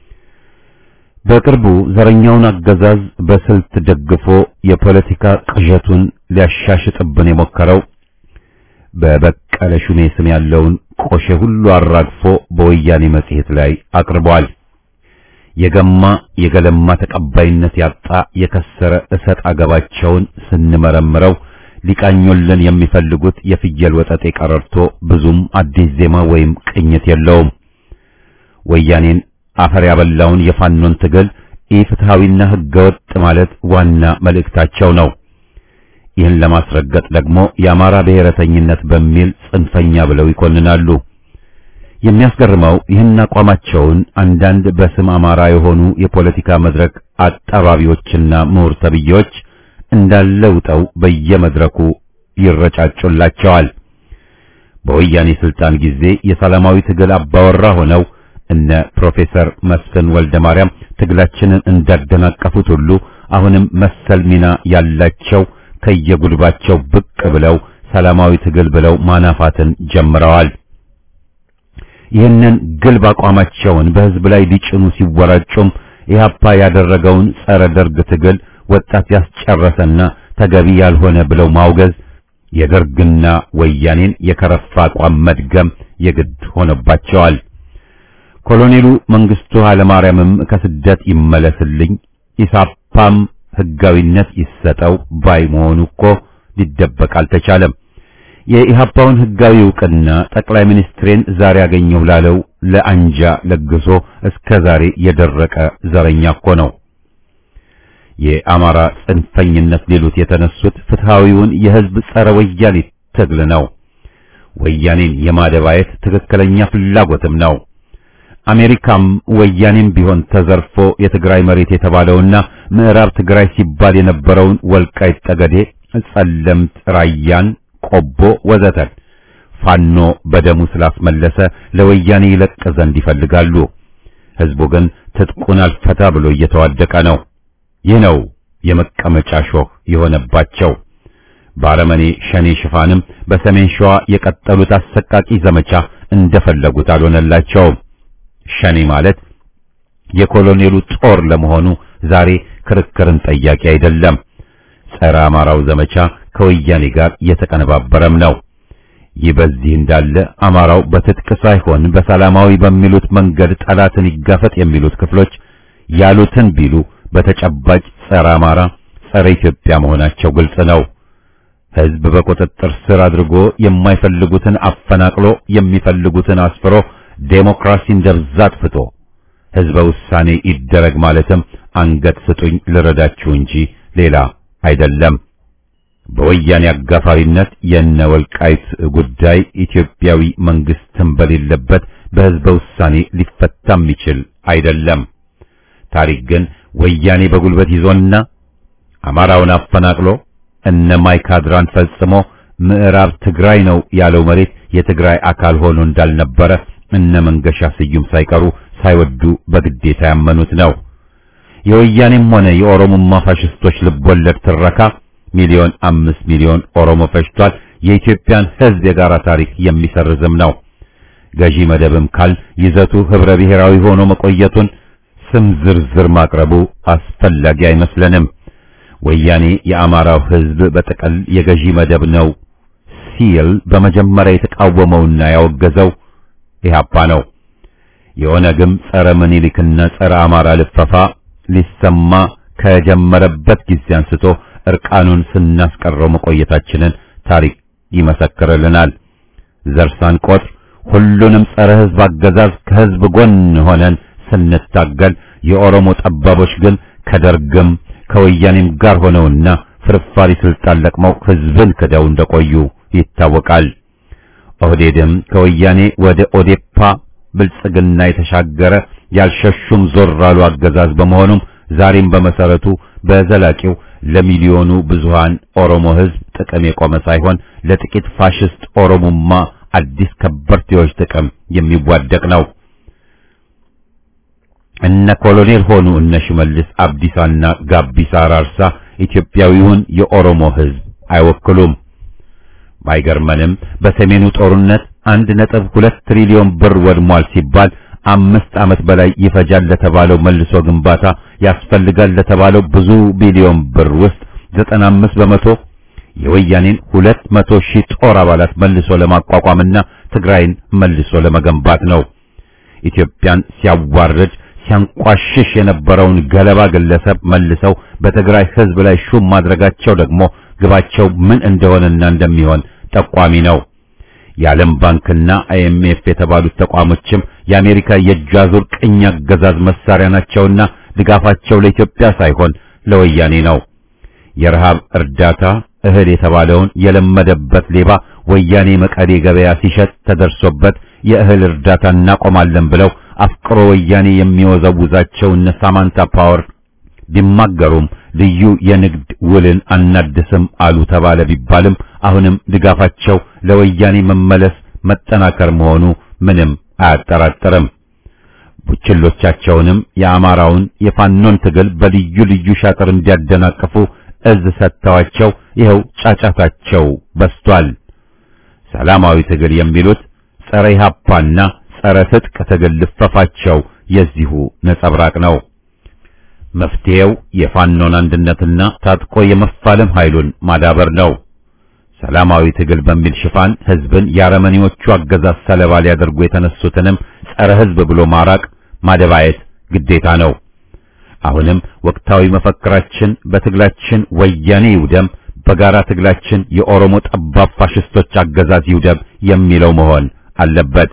Speaker 1: በቅርቡ ዘረኛውን አገዛዝ በስልት ደግፎ የፖለቲካ ቅዠቱን ሊያሻሽጥብን የሞከረው በበቀለ ሹሜ ስም ያለውን ቆሼ ሁሉ አራግፎ በወያኔ መጽሔት ላይ አቅርቧል። የገማ የገለማ ተቀባይነት ያጣ የከሰረ እሰጥ አገባቸውን ስንመረምረው ሊቃኙልን የሚፈልጉት የፍየል ወጠጤ ቀረርቶ ብዙም አዲስ ዜማ ወይም ቅኝት የለውም። ወያኔን አፈር ያበላውን የፋኖን ትግል ኢፍትሐዊና ህገወጥ ማለት ዋና መልእክታቸው ነው። ይህን ለማስረገጥ ደግሞ የአማራ ብሔረተኝነት በሚል ጽንፈኛ ብለው ይኮንናሉ። የሚያስገርመው ይህን አቋማቸውን አንዳንድ በስም አማራ የሆኑ የፖለቲካ መድረክ አጣባቢዎችና ምሁር ተብዬዎች እንዳለውጠው በየመድረኩ ይረጫጩላቸዋል። በወያኔ ስልጣን ጊዜ የሰላማዊ ትግል አባወራ ሆነው እነ ፕሮፌሰር መስፍን ወልደ ማርያም ትግላችንን እንዳደናቀፉት ሁሉ አሁንም መሰል ሚና ያላቸው ከየጉድባቸው ብቅ ብለው ሰላማዊ ትግል ብለው ማናፋትን ጀምረዋል። ይህንን ግልብ አቋማቸውን በህዝብ ላይ ሊጭኑ ሲወራጩም ኢህአፓ ያደረገውን ጸረ ደርግ ትግል ወጣት ያስጨረሰና ተገቢ ያልሆነ ብለው ማውገዝ የደርግና ወያኔን የከረፋ አቋም መድገም የግድ ሆነባቸዋል። ኮሎኔሉ መንግስቱ ኃይለማርያምም ከስደት ይመለስልኝ ኢሳፓም ህጋዊነት ይሰጠው ባይ መሆኑ እኮ ሊደበቅ አልተቻለም። የኢህአፓውን ህጋዊ እውቅና ጠቅላይ ሚኒስትሬን ዛሬ አገኘሁ ላለው ለአንጃ ለግሶ እስከ ዛሬ የደረቀ ዘረኛ እኮ ነው። የአማራ ጽንፈኝነት ሊሉት የተነሱት ፍትሃዊውን የህዝብ ጸረ ወያኔ ትግል ነው። ወያኔን የማደባየት ትክክለኛ ፍላጎትም ነው። አሜሪካም ወያኔም ቢሆን ተዘርፎ የትግራይ መሬት የተባለውና ምዕራብ ትግራይ ሲባል የነበረውን ወልቃይት ጠገዴ፣ ጸለምት፣ ራያን፣ ቆቦ ወዘተን ፋኖ በደሙ ስላስመለሰ ለወያኔ ይለቅ ዘንድ ይፈልጋሉ። ህዝቡ ግን ትጥቁን አልፈታ ብሎ እየተዋደቀ ነው። ይህ ነው የመቀመጫ ሾህ የሆነባቸው። በአረመኔ ሸኔ ሽፋንም በሰሜን ሸዋ የቀጠሉት አሰቃቂ ዘመቻ እንደፈለጉት አልሆነላቸውም። ሸኔ ማለት የኮሎኔሉ ጦር ለመሆኑ ዛሬ ክርክርን ጠያቂ አይደለም። ጸረ አማራው ዘመቻ ከወያኔ ጋር የተቀነባበረም ነው። ይህ በዚህ እንዳለ አማራው በትጥቅ ሳይሆን በሰላማዊ በሚሉት መንገድ ጠላትን ይጋፈጥ የሚሉት ክፍሎች ያሉትን ቢሉ በተጨባጭ ጸረ አማራ፣ ጸረ ኢትዮጵያ መሆናቸው ግልጽ ነው። ህዝብ በቁጥጥር ስር አድርጎ የማይፈልጉትን አፈናቅሎ የሚፈልጉትን አስፍሮ ዴሞክራሲን ደብዛ አጥፍቶ ህዝበ ውሳኔ ይደረግ ማለትም አንገት ስጡኝ ልረዳችሁ እንጂ ሌላ አይደለም። በወያኔ አጋፋሪነት የነ ወልቃይት ጉዳይ ኢትዮጵያዊ መንግስትም በሌለበት በህዝበ ውሳኔ ሊፈታ የሚችል አይደለም። ታሪክ ግን ወያኔ በጉልበት ይዞና አማራውን አፈናቅሎ እነ ማይካድራን ፈጽሞ ምዕራብ ትግራይ ነው ያለው መሬት የትግራይ አካል ሆኖ እንዳልነበረ እነ መንገሻ ስዩም ሳይቀሩ ሳይወዱ በግዴታ ያመኑት ነው። የወያኔም ሆነ የኦሮሞማ ፋሽስቶች ልቦለድ ትረካ ሚሊዮን አምስት ሚሊዮን ኦሮሞ ፈጅቷል። የኢትዮጵያን ህዝብ የጋራ ታሪክ የሚሰርዝም ነው። ገዢ መደብም ካል ይዘቱ ህብረ ብሔራዊ ሆኖ መቆየቱን ስም ዝርዝር ማቅረቡ አስፈላጊ አይመስለንም። ወያኔ የአማራው ህዝብ በጥቅል የገዢ መደብ ነው ሲል በመጀመሪያ የተቃወመውና ያወገዘው ኢህአፓ ነው። የኦነግም ጸረ ምኒልክና ጸረ አማራ ልፈፋ ሊሰማ ከጀመረበት ጊዜ አንስቶ እርቃኑን ስናስቀረው መቆየታችንን ታሪክ ይመሰክርልናል። ዘር ሳንቆጥር ሁሉንም ጸረ ሕዝብ አገዛዝ ከሕዝብ ጎን ሆነን ስንታገል የኦሮሞ ጠባቦች ግን ከደርግም ከወያኔም ጋር ሆነውና ፍርፋሪ ስልጣን ለቅመው ሕዝብን ክደው እንደቆዩ ይታወቃል። ኦህዴድም ከወያኔ ወደ ኦዴፓ ብልጽግና የተሻገረ ያልሸሹም ዞር ያሉ አገዛዝ በመሆኑም ዛሬም በመሰረቱ በዘላቂው ለሚሊዮኑ ብዙሃን ኦሮሞ ሕዝብ ጥቅም የቆመ ሳይሆን ለጥቂት ፋሽስት ኦሮሞማ አዲስ ከበርቴዎች ጥቅም የሚዋደቅ ነው። እነ ኮሎኔል ሆኑ እነ ሽመልስ አብዲሳና ጋቢሳ አራርሳ ኢትዮጵያዊውን የኦሮሞ ሕዝብ አይወክሉም። ባይገርመንም በሰሜኑ ጦርነት አንድ ነጥብ ሁለት ትሪሊዮን ብር ወድሟል ሲባል አምስት ዓመት በላይ ይፈጃል ለተባለው መልሶ ግንባታ ያስፈልጋል ለተባለው ብዙ ቢሊዮን ብር ውስጥ ዘጠና አምስት በመቶ የወያኔን ሁለት መቶ ሺህ ጦር አባላት መልሶ ለማቋቋምና ትግራይን መልሶ ለመገንባት ነው። ኢትዮጵያን ሲያዋርድ ሲያንቋሽሽ የነበረውን ገለባ ግለሰብ መልሰው በትግራይ ሕዝብ ላይ ሹም ማድረጋቸው ደግሞ ግባቸው ምን እንደሆነና እንደሚሆን ጠቋሚ ነው። የዓለም ባንክና አይኤምኤፍ የተባሉት ተቋሞችም የአሜሪካ የእጅ አዙር ቅኝ አገዛዝ መሳሪያ ናቸውና ድጋፋቸው ለኢትዮጵያ ሳይሆን ለወያኔ ነው። የረሃብ እርዳታ እህል የተባለውን የለመደበት ሌባ ወያኔ መቀሌ ገበያ ሲሸጥ ተደርሶበት የእህል እርዳታ እናቆማለን ብለው አፍቅሮ ወያኔ የሚወዘውዛቸው እነ ሳማንታ ፓወር ቢማገሩም ልዩ የንግድ ውልን አናድስም አሉ ተባለ ቢባልም አሁንም ድጋፋቸው ለወያኔ መመለስ መጠናከር መሆኑ ምንም አያጠራጥርም። ቡችሎቻቸውንም የአማራውን የፋኖን ትግል በልዩ ልዩ ሻጥር እንዲያደናቅፉ እዝ ሰጥተዋቸው ይኸው ጫጫታቸው በስቷል። ሰላማዊ ትግል የሚሉት ጸረ ኢህአፓና ጸረ ትጥቅ ትግል ልፈፋቸው የዚሁ ነጸብራቅ ነው። መፍትሄው የፋኖን አንድነትና ታጥቆ የመፋለም ኃይሉን ማዳበር ነው። ሰላማዊ ትግል በሚል ሽፋን ህዝብን የአረመኔዎቹ አገዛዝ ሰለባ ሊያደርጉ የተነሱትንም ጸረ ህዝብ ብሎ ማራቅ ማደባየት ግዴታ ነው። አሁንም ወቅታዊ መፈክራችን በትግላችን ወያኔ ይውደም፣ በጋራ ትግላችን የኦሮሞ ጠባብ ፋሽስቶች አገዛዝ ይውደም የሚለው መሆን አለበት።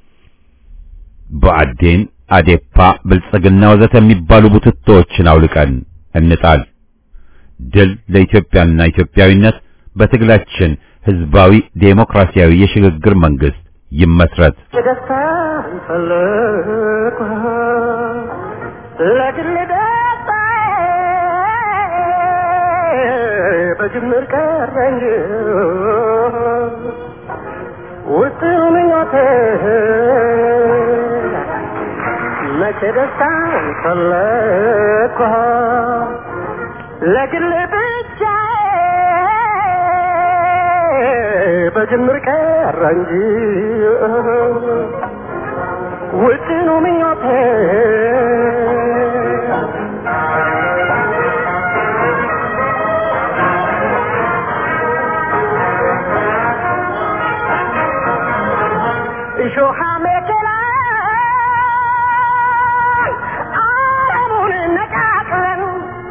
Speaker 1: ብአዴን፣ አዴፓ፣ ብልጽግና ወዘተ የሚባሉ ቡትቶዎችን አውልቀን እንጣል። ድል ለኢትዮጵያና ኢትዮጵያዊነት። በትግላችን ህዝባዊ ዴሞክራሲያዊ የሽግግር መንግስት ይመስረት።
Speaker 2: ደስታ ፈለኩ ለግል ደስታ በጅምር ቀረ እንጂ ውስጥ ምኞቴ መቼ ደስታ ፈለኩ ለግል ብቻ በጅምር ቀረ እንጂ ውጭኑ ምኞቴ እሾሃ መከላ አለሙን ነቃቅለን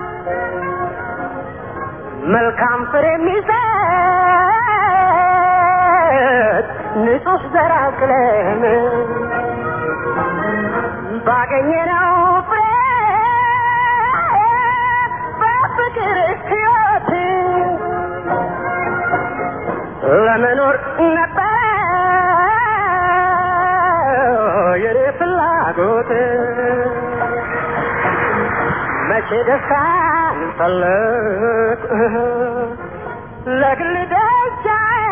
Speaker 2: መልካም ፍሬ የሚሰጥ ንጹህ ዘር አቅለን ባገኘነው ፍሬ በፍቅር ሕይወት ለመኖር ነበረ የኔ ፍላጎት መቼ ደስታን ፈለግ ለግል ደስታዬ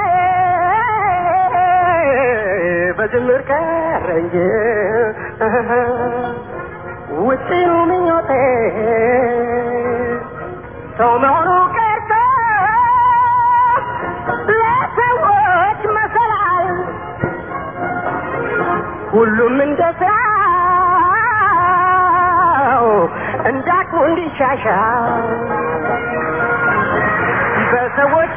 Speaker 2: በጅምር ቀረ እንጂ ውጪው ምኞቴ ሰው መሆኑ ቀርቶ ለሰዎች መሰላል ሁሉም እንደ ስራው እንዳቅሙ እንዲሻሻል በሰዎች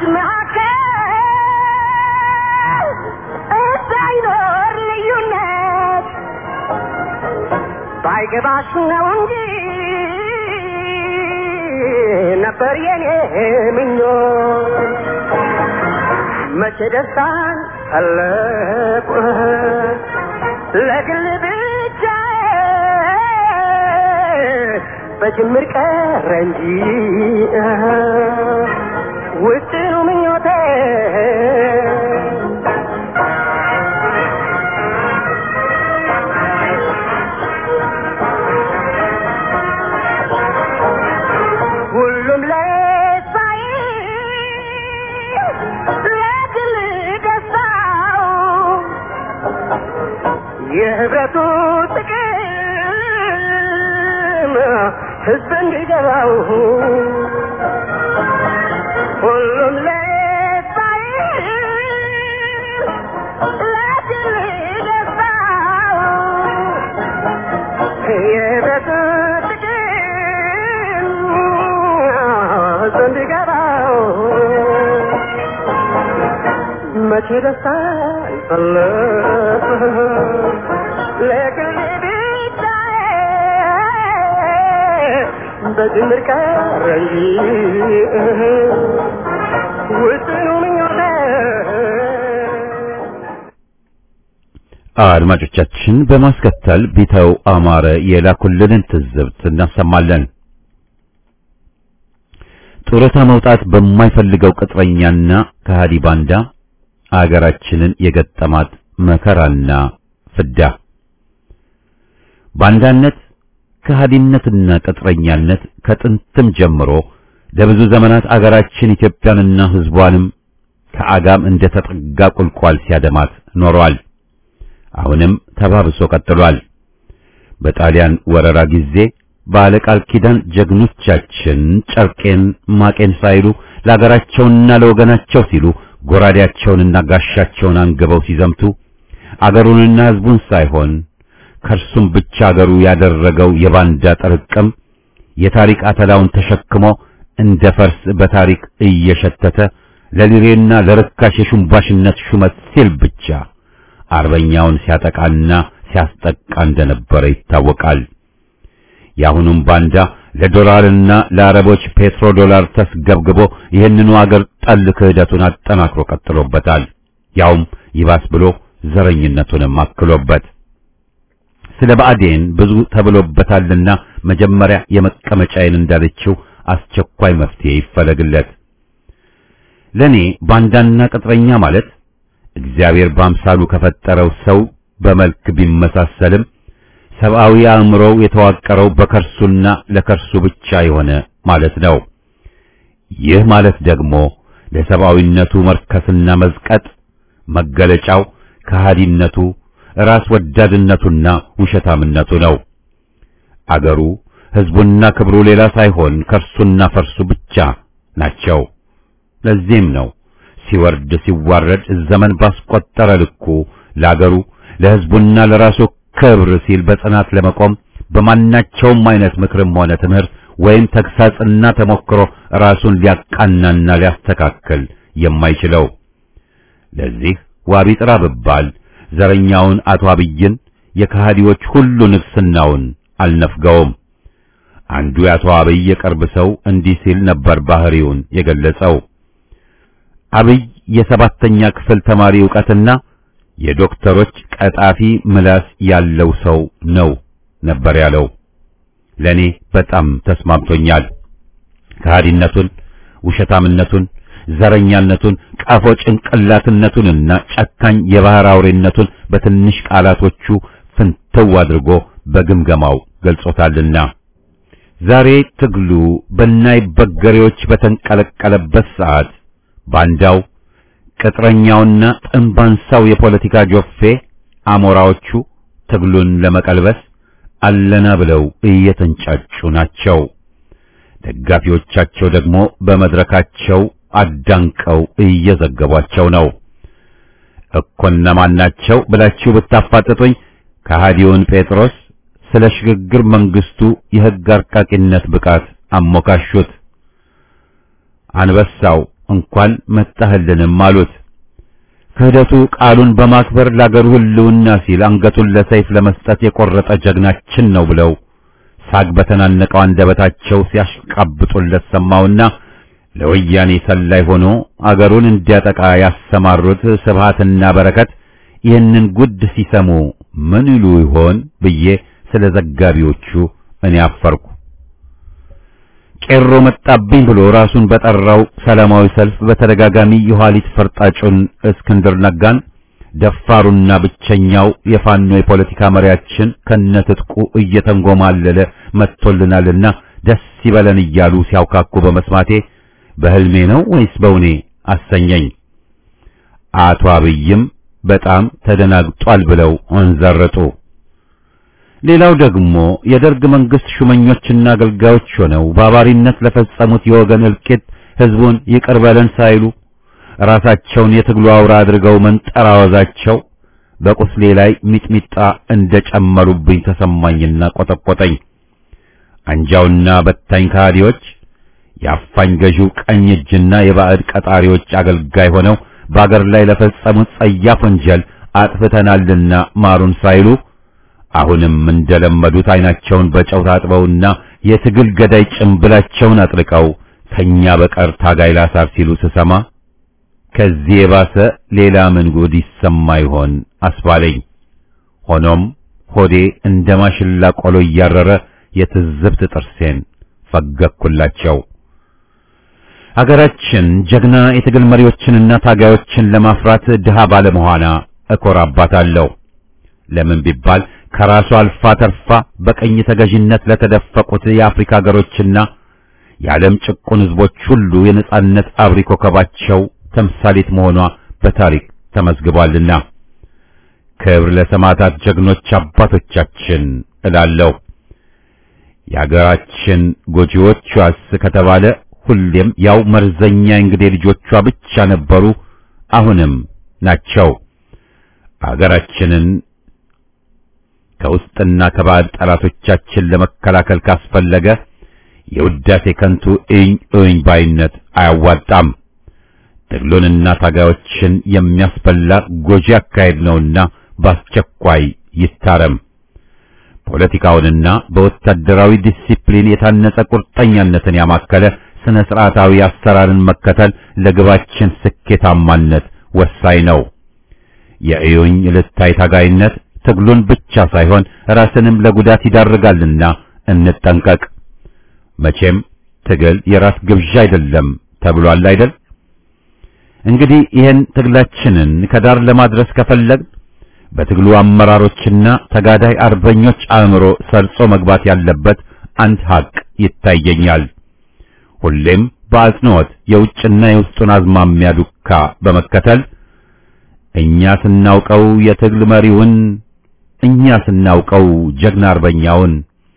Speaker 2: መካከል እንዳይኖር ልዩነት ባይገባሽ ነው እንጂ ነበር የኔ ምኞት መቼ ደስታን ፈለቁ ለግል ብቻ በጅምር ቀረ እንጂ ውጥኑ ምኞቴ ሁሉም ለሳይ ለግል ደስታው የህብረቱ ጥቅም ህዝብ እንዲገባው ሁሉም ለሳይ ለግል ደስታው የህብረቱ ጥቅም ህዝብ እንዲገባው መቼ ደስታ ይፈለጥ ለግል ብቻ በጅምር ቀረ እንጂ ውጥኑ ምኞቴ
Speaker 1: አድማጮቻችን በማስከተል ቢተው አማረ የላኩልንን ትዝብት እናሰማለን። ጡረታ መውጣት በማይፈልገው ቅጥረኛና ከሃዲ ባንዳ አገራችንን የገጠማት መከራና ፍዳ ባንዳነት ከሃዲነትና ቅጥረኛነት ከጥንትም ጀምሮ ለብዙ ዘመናት አገራችን ኢትዮጵያንና ሕዝቧንም ከአጋም እንደ ተጠጋ ቁልቋል ሲያደማት ኖሯል። አሁንም ተባብሶ ቀጥሏል። በጣሊያን ወረራ ጊዜ ባለቃል ኪዳን ጀግኖቻችን ጨርቄን ማቄን ሳይሉ ለአገራቸውና ለወገናቸው ሲሉ ጎራዴያቸውንና ጋሻቸውን አንግበው ሲዘምቱ አገሩንና ሕዝቡን ሳይሆን ከእርሱም ብቻ አገሩ ያደረገው የባንዳ ጥርቅም የታሪክ አተላውን ተሸክሞ እንደ ፈርስ በታሪክ እየሸተተ ለሊሬና ለርካሽ የሹምባሽነት ሹመት ሲል ብቻ አርበኛውን ሲያጠቃና ሲያስጠቃ እንደነበረ ይታወቃል። የአሁኑም ባንዳ ለዶላርና ለአረቦች ፔትሮ ዶላር ተስገብግቦ ይህንኑ አገር ጠል ክህደቱን አጠናክሮ ቀጥሎበታል። ያውም ይባስ ብሎ ዘረኝነቱንም አክሎበት ስለ ብአዴን ብዙ ተብሎበታልና መጀመሪያ የመቀመጫዬን እንዳለችው አስቸኳይ መፍትሄ ይፈለግለት። ለኔ ባንዳና ቅጥረኛ ማለት እግዚአብሔር በአምሳሉ ከፈጠረው ሰው በመልክ ቢመሳሰልም ሰብአዊ አእምሮው የተዋቀረው በከርሱና ለከርሱ ብቻ የሆነ ማለት ነው። ይህ ማለት ደግሞ ለሰብአዊነቱ መርከስና መዝቀጥ መገለጫው ከሃዲነቱ ራስ ወዳድነቱና ውሸታምነቱ ነው። አገሩ ሕዝቡና ክብሩ ሌላ ሳይሆን ከርሱና ፈርሱ ብቻ ናቸው። ለዚህም ነው ሲወርድ ሲዋረድ ዘመን ባስቆጠረ ልኩ ለአገሩ ለሕዝቡና ለራሱ ክብር ሲል በጽናት ለመቆም በማናቸውም አይነት ምክርም ሆነ ትምህርት ወይም ተግሳጽና ተሞክሮ ራሱን ሊያቃናና ሊያስተካክል የማይችለው። ለዚህ ዋቢ ጥራ ብባል ዘረኛውን አቶ አብይን የከሃዲዎች ሁሉ ንግስናውን አልነፍገውም። አንዱ የአቶ አብይ የቅርብ ሰው እንዲህ ሲል ነበር ባህሪውን የገለጸው። አብይ የሰባተኛ ክፍል ተማሪ ዕውቀትና የዶክተሮች ቀጣፊ ምላስ ያለው ሰው ነው ነበር ያለው። ለኔ በጣም ተስማምቶኛል። ከሃዲነቱን፣ ውሸታምነቱን፣ ዘረኛነቱን፣ ቀፎ ጭንቅላትነቱንና ጨካኝ የባህር አውሬነቱን በትንሽ ቃላቶቹ ፍንትው አድርጎ በግምገማው ገልጾታልና ዛሬ ትግሉ በናይ በገሬዎች በተንቀለቀለበት ሰዓት ባንዳው ቅጥረኛውና ጥንባንሳው የፖለቲካ ጆፌ አሞራዎቹ ትግሉን ለመቀልበስ አለና ብለው እየተንጫጩ ናቸው። ደጋፊዎቻቸው ደግሞ በመድረካቸው አዳንቀው እየዘገቧቸው ነው። እኮ እነማን ናቸው ብላችሁ ብታፋጥጡኝ ከሃዲውን ጴጥሮስ ስለ ሽግግር መንግስቱ የሕግ አርቃቂነት ብቃት አሞካሹት። አንበሳው እንኳን መጣህልንም አሉት። ክህደቱ ቃሉን በማክበር ለአገሩ ሕልውና ሲል አንገቱን ለሰይፍ ለመስጠት የቆረጠ ጀግናችን ነው ብለው ሳግ በተናነቀው አንደበታቸው ሲያሽቃብጡለት ሰማውና ለወያኔ ሰላይ ሆኖ አገሩን እንዲያጠቃ ያሰማሩት ስብሃትና በረከት ይህንን ጉድ ሲሰሙ ምን ይሉ ይሆን ብዬ ስለ ዘጋቢዎቹ እኔ አፈርኩ። ቄሮ መጣብኝ ብሎ ራሱን በጠራው ሰላማዊ ሰልፍ በተደጋጋሚ የኋሊት ፈርጣጩን እስክንድር ነጋን ደፋሩና ብቸኛው የፋኖ የፖለቲካ መሪያችን ከነትጥቁ እየተንጎማለለ መጥቶልናልና ደስ ይበለን እያሉ ሲያውካኩ በመስማቴ በህልሜ ነው ወይስ በውኔ አሰኘኝ። አቶ አብይም በጣም ተደናግጧል ብለው አንዘረጡ። ሌላው ደግሞ የደርግ መንግስት ሹመኞችና አገልጋዮች ሆነው ባባሪነት ለፈጸሙት የወገን እልቂት ህዝቡን ይቅር በለን ሳይሉ ራሳቸውን የትግሉ አውራ አድርገው መንጠራወዛቸው በቁስሌ ላይ ሚጥሚጣ እንደጨመሩብኝ ተሰማኝና ቆጠቆጠኝ። አንጃውና በታኝ ከሃዲዎች የአፋኝ ገዢው ቀኝ እጅና የባዕድ ቀጣሪዎች አገልጋይ ሆነው በአገር ላይ ለፈጸሙት ጸያፍ ወንጀል አጥፍተናልና ማሩን ሳይሉ አሁንም እንደለመዱት አይናቸውን በጨው ታጥበውና የትግል ገዳይ ጭምብላቸውን አጥልቀው ከኛ በቀር ታጋይ ላሳር ሲሉ ስሰማ ከዚህ የባሰ ሌላ ምን ጉድ ይሰማ ይሆን አስባለኝ። ሆኖም ሆዴ እንደ ማሽላ ቆሎ እያረረ የትዝብት ጥርሴን ፈገኩላቸው። አገራችን ጀግና የትግል መሪዎችንና ታጋዮችን ለማፍራት ድሃ ባለመሆኗ እኮራባታለሁ። ለምን ቢባል ከራሷ አልፋ ተርፋ በቀኝ ተገዥነት ለተደፈቁት የአፍሪካ ሀገሮችና የዓለም ጭቁን ሕዝቦች ሁሉ የነጻነት አብሪ ኮከባቸው ተምሳሌት መሆኗ በታሪክ ተመዝግቧልና ክብር ለሰማዕታት ጀግኖች አባቶቻችን እላለሁ። የአገራችን ጎጂዎቿስ ከተባለ ሁሌም ያው መርዘኛ እንግዴ ልጆቿ ብቻ ነበሩ፣ አሁንም ናቸው። አገራችንን ከውስጥና ከባዕድ ጠላቶቻችን ለመከላከል ካስፈለገ የውዳሴ ከንቱ እኝ እኝ ባይነት አያዋጣም። ትግሉንና ታጋዮችን የሚያስበላ ጎጂ አካሄድ ነውና በአስቸኳይ ይታረም። ፖለቲካውንና በወታደራዊ ዲሲፕሊን የታነጸ ቁርጠኛነትን ያማከለ ስነ ስርዓታዊ አሰራርን መከተል ለግባችን ስኬታማነት ወሳኝ ነው። የእዩኝ ልታይ ታጋይነት ትግሉን ብቻ ሳይሆን ራስንም ለጉዳት ይዳርጋልና እንጠንቀቅ። መቼም ትግል የራስ ግብዣ አይደለም ተብሏል አይደል? እንግዲህ ይህን ትግላችንን ከዳር ለማድረስ ከፈለግን በትግሉ አመራሮችና ተጋዳይ አርበኞች አእምሮ ሰርጾ መግባት ያለበት አንድ ሀቅ ይታየኛል። ሁሌም በአጽንዖት የውጭና የውስጡን አዝማሚያ ዱካ በመከተል እኛ ስናውቀው የትግል መሪውን፣ እኛ ስናውቀው ጀግና አርበኛውን፣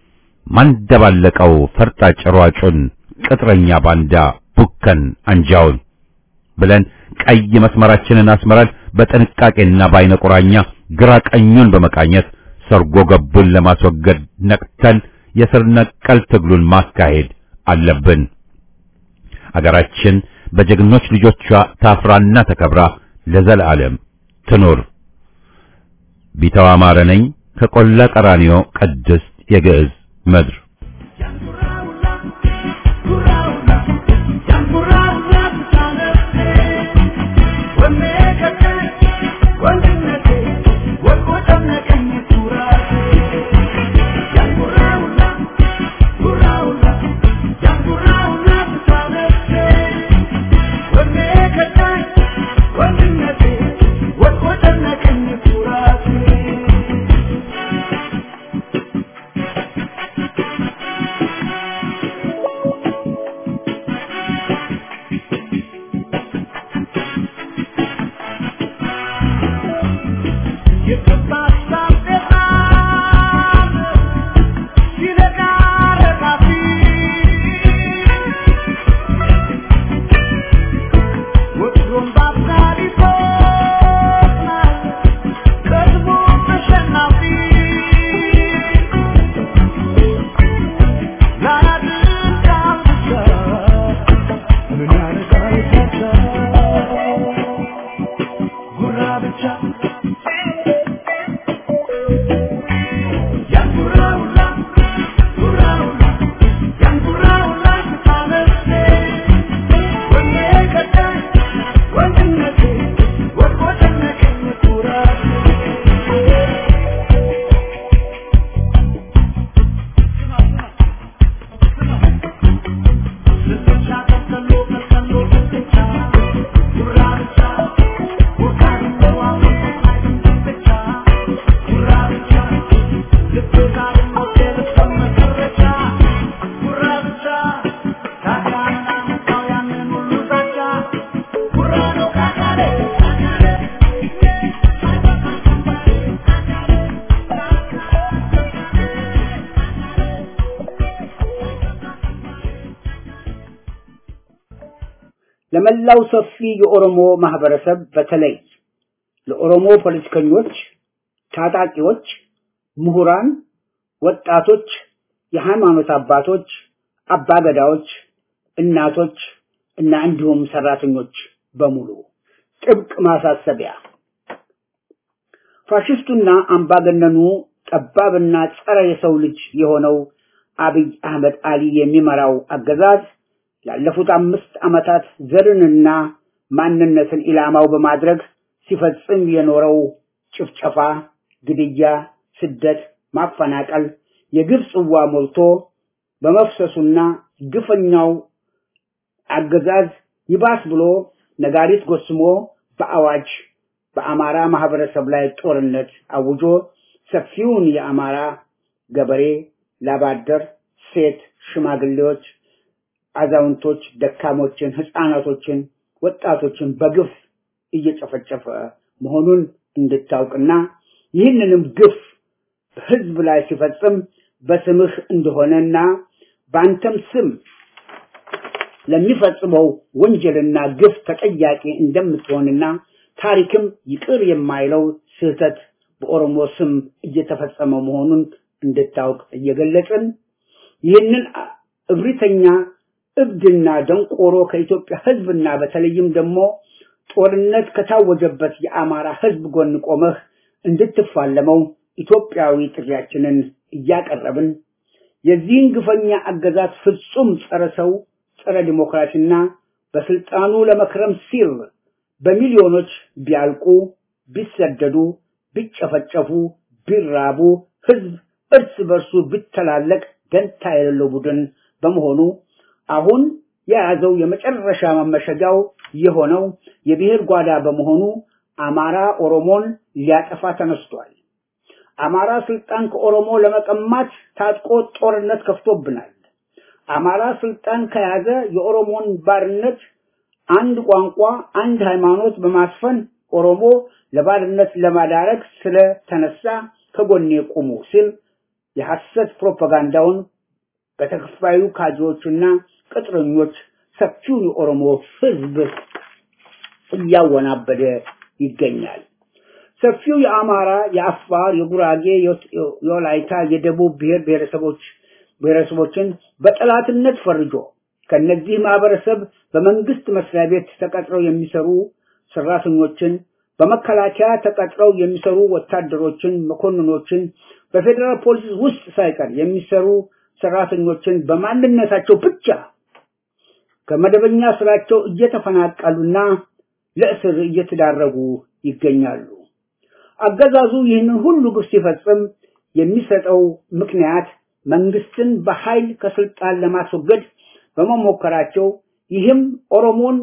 Speaker 1: ማንደባለቀው ፈርጣጭ ሯጩን፣ ቅጥረኛ ባንዳ ቡከን አንጃውን ብለን ቀይ መስመራችንን አስመራል በጥንቃቄና በአይነ ቁራኛ ግራ ቀኙን በመቃኘት ሰርጎ ገቡን ለማስወገድ ነቅተን የስር ነቀል ትግሉን ማካሄድ አለብን። አገራችን በጀግኖች ልጆቿ ታፍራና ተከብራ ለዘላለም ትኑር። ቢተው አማረ ነኝ ከቆላ ቀራኒዮ ቅድስት የግዕዝ ምድር
Speaker 4: Thank you. ለመላው ሰፊ የኦሮሞ ማህበረሰብ በተለይ ለኦሮሞ ፖለቲከኞች፣ ታጣቂዎች፣ ምሁራን፣ ወጣቶች፣ የሃይማኖት አባቶች፣ አባገዳዎች፣ እናቶች እና እንዲሁም ሰራተኞች በሙሉ ጥብቅ ማሳሰቢያ ፋሽስቱና አምባገነኑ ጠባብና ጸረ የሰው ልጅ የሆነው አብይ አህመድ አሊ የሚመራው አገዛዝ ላለፉት አምስት ዓመታት ዘርንና ማንነትን ኢላማው በማድረግ ሲፈጽም የኖረው ጭፍጨፋ፣ ግድያ፣ ስደት፣ ማፈናቀል የግፍ ጽዋ ሞልቶ በመፍሰሱና ግፈኛው አገዛዝ ይባስ ብሎ ነጋሪት ጎስሞ በአዋጅ በአማራ ማህበረሰብ ላይ ጦርነት አውጆ ሰፊውን የአማራ ገበሬ፣ ላባደር፣ ሴት፣ ሽማግሌዎች፣ አዛውንቶች፣ ደካሞችን፣ ህፃናቶችን፣ ወጣቶችን በግፍ እየጨፈጨፈ መሆኑን እንድታውቅና ይህንንም ግፍ በህዝብ ላይ ሲፈጽም በስምህ እንደሆነና በአንተም ስም ለሚፈጽመው ወንጀልና ግፍ ተጠያቂ እንደምትሆንና ታሪክም ይቅር የማይለው ስህተት በኦሮሞ ስም እየተፈጸመ መሆኑን እንድታውቅ እየገለጽን ይህንን እብሪተኛ እብድና ደንቆሮ ከኢትዮጵያ ህዝብና በተለይም ደግሞ ጦርነት ከታወጀበት የአማራ ህዝብ ጎን ቆመህ እንድትፋለመው ኢትዮጵያዊ ጥሪያችንን እያቀረብን የዚህን ግፈኛ አገዛዝ ፍጹም ጸረ ሰው ጸረ ዲሞክራሲና በስልጣኑ ለመክረም ሲል በሚሊዮኖች ቢያልቁ፣ ቢሰደዱ፣ ቢጨፈጨፉ፣ ቢራቡ፣ ህዝብ እርስ በርሱ ቢተላለቅ ደንታ የሌለው ቡድን በመሆኑ አሁን የያዘው የመጨረሻ መመሸጊያው የሆነው የብሔር ጓዳ በመሆኑ አማራ ኦሮሞን ሊያጠፋ ተነስቷል። አማራ ስልጣን ከኦሮሞ ለመቀማት ታጥቆ ጦርነት ከፍቶብናል። አማራ ስልጣን ከያዘ የኦሮሞን ባርነት አንድ ቋንቋ፣ አንድ ሃይማኖት በማስፈን ኦሮሞ ለባርነት ለማዳረግ ስለተነሳ ከጎኔ ቁሙ ሲል የሐሰት ፕሮፓጋንዳውን በተከፋዩ ካድሬዎችና ቅጥረኞች ሰፊው የኦሮሞ ህዝብ እያወናበደ ይገኛል። ሰፊው የአማራ፣ የአፋር፣ የጉራጌ፣ የወላይታ፣ የደቡብ ብሔር ብሔረሰቦች ብሔረሰቦችን በጠላትነት ፈርጆ ከነዚህ ማህበረሰብ በመንግስት መስሪያ ቤት ተቀጥረው የሚሰሩ ሰራተኞችን፣ በመከላከያ ተቀጥረው የሚሰሩ ወታደሮችን፣ መኮንኖችን፣ በፌዴራል ፖሊስ ውስጥ ሳይቀር የሚሰሩ ሰራተኞችን በማንነታቸው ብቻ ከመደበኛ ስራቸው እየተፈናቀሉና ለእስር እየተዳረጉ ይገኛሉ። አገዛዙ ይህንን ሁሉ ግፍ ሲፈጽም የሚሰጠው ምክንያት መንግስትን በኃይል ከስልጣን ለማስወገድ በመሞከራቸው ይህም ኦሮሞን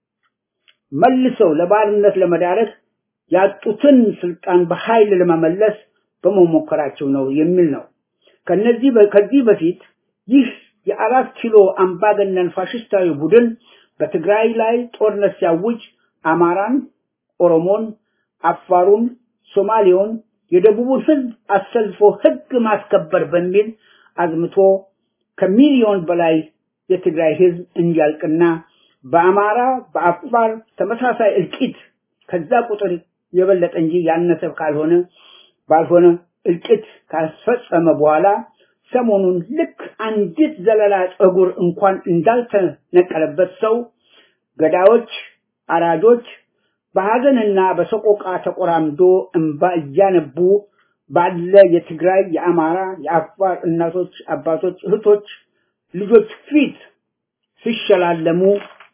Speaker 4: መልሰው ለባርነት ለመዳረግ ያጡትን ስልጣን በኃይል ለመመለስ በመሞከራቸው ነው የሚል ነው። ከነዚህ ከዚህ በፊት ይህ የአራት ኪሎ አምባገነን ፋሽስታዊ ቡድን በትግራይ ላይ ጦርነት ሲያውጅ አማራን፣ ኦሮሞን፣ አፋሩን፣ ሶማሌውን፣ የደቡቡን ህዝብ አሰልፎ ህግ ማስከበር በሚል አዝምቶ ከሚሊዮን በላይ የትግራይ ህዝብ እንዲያልቅና በአማራ በአፋር ተመሳሳይ እልቂት ከዛ ቁጥር የበለጠ እንጂ ያነሰ ካልሆነ ባልሆነ እልቂት ካስፈጸመ በኋላ ሰሞኑን ልክ አንዲት ዘለላ ጸጉር እንኳን እንዳልተነቀለበት ሰው ገዳዮች፣ አራጆች በሐዘንና በሰቆቃ ተቆራምዶ እንባ እያነቡ ባለ የትግራይ፣ የአማራ፣ የአፋር እናቶች፣ አባቶች፣ እህቶች፣ ልጆች ፊት ሲሸላለሙ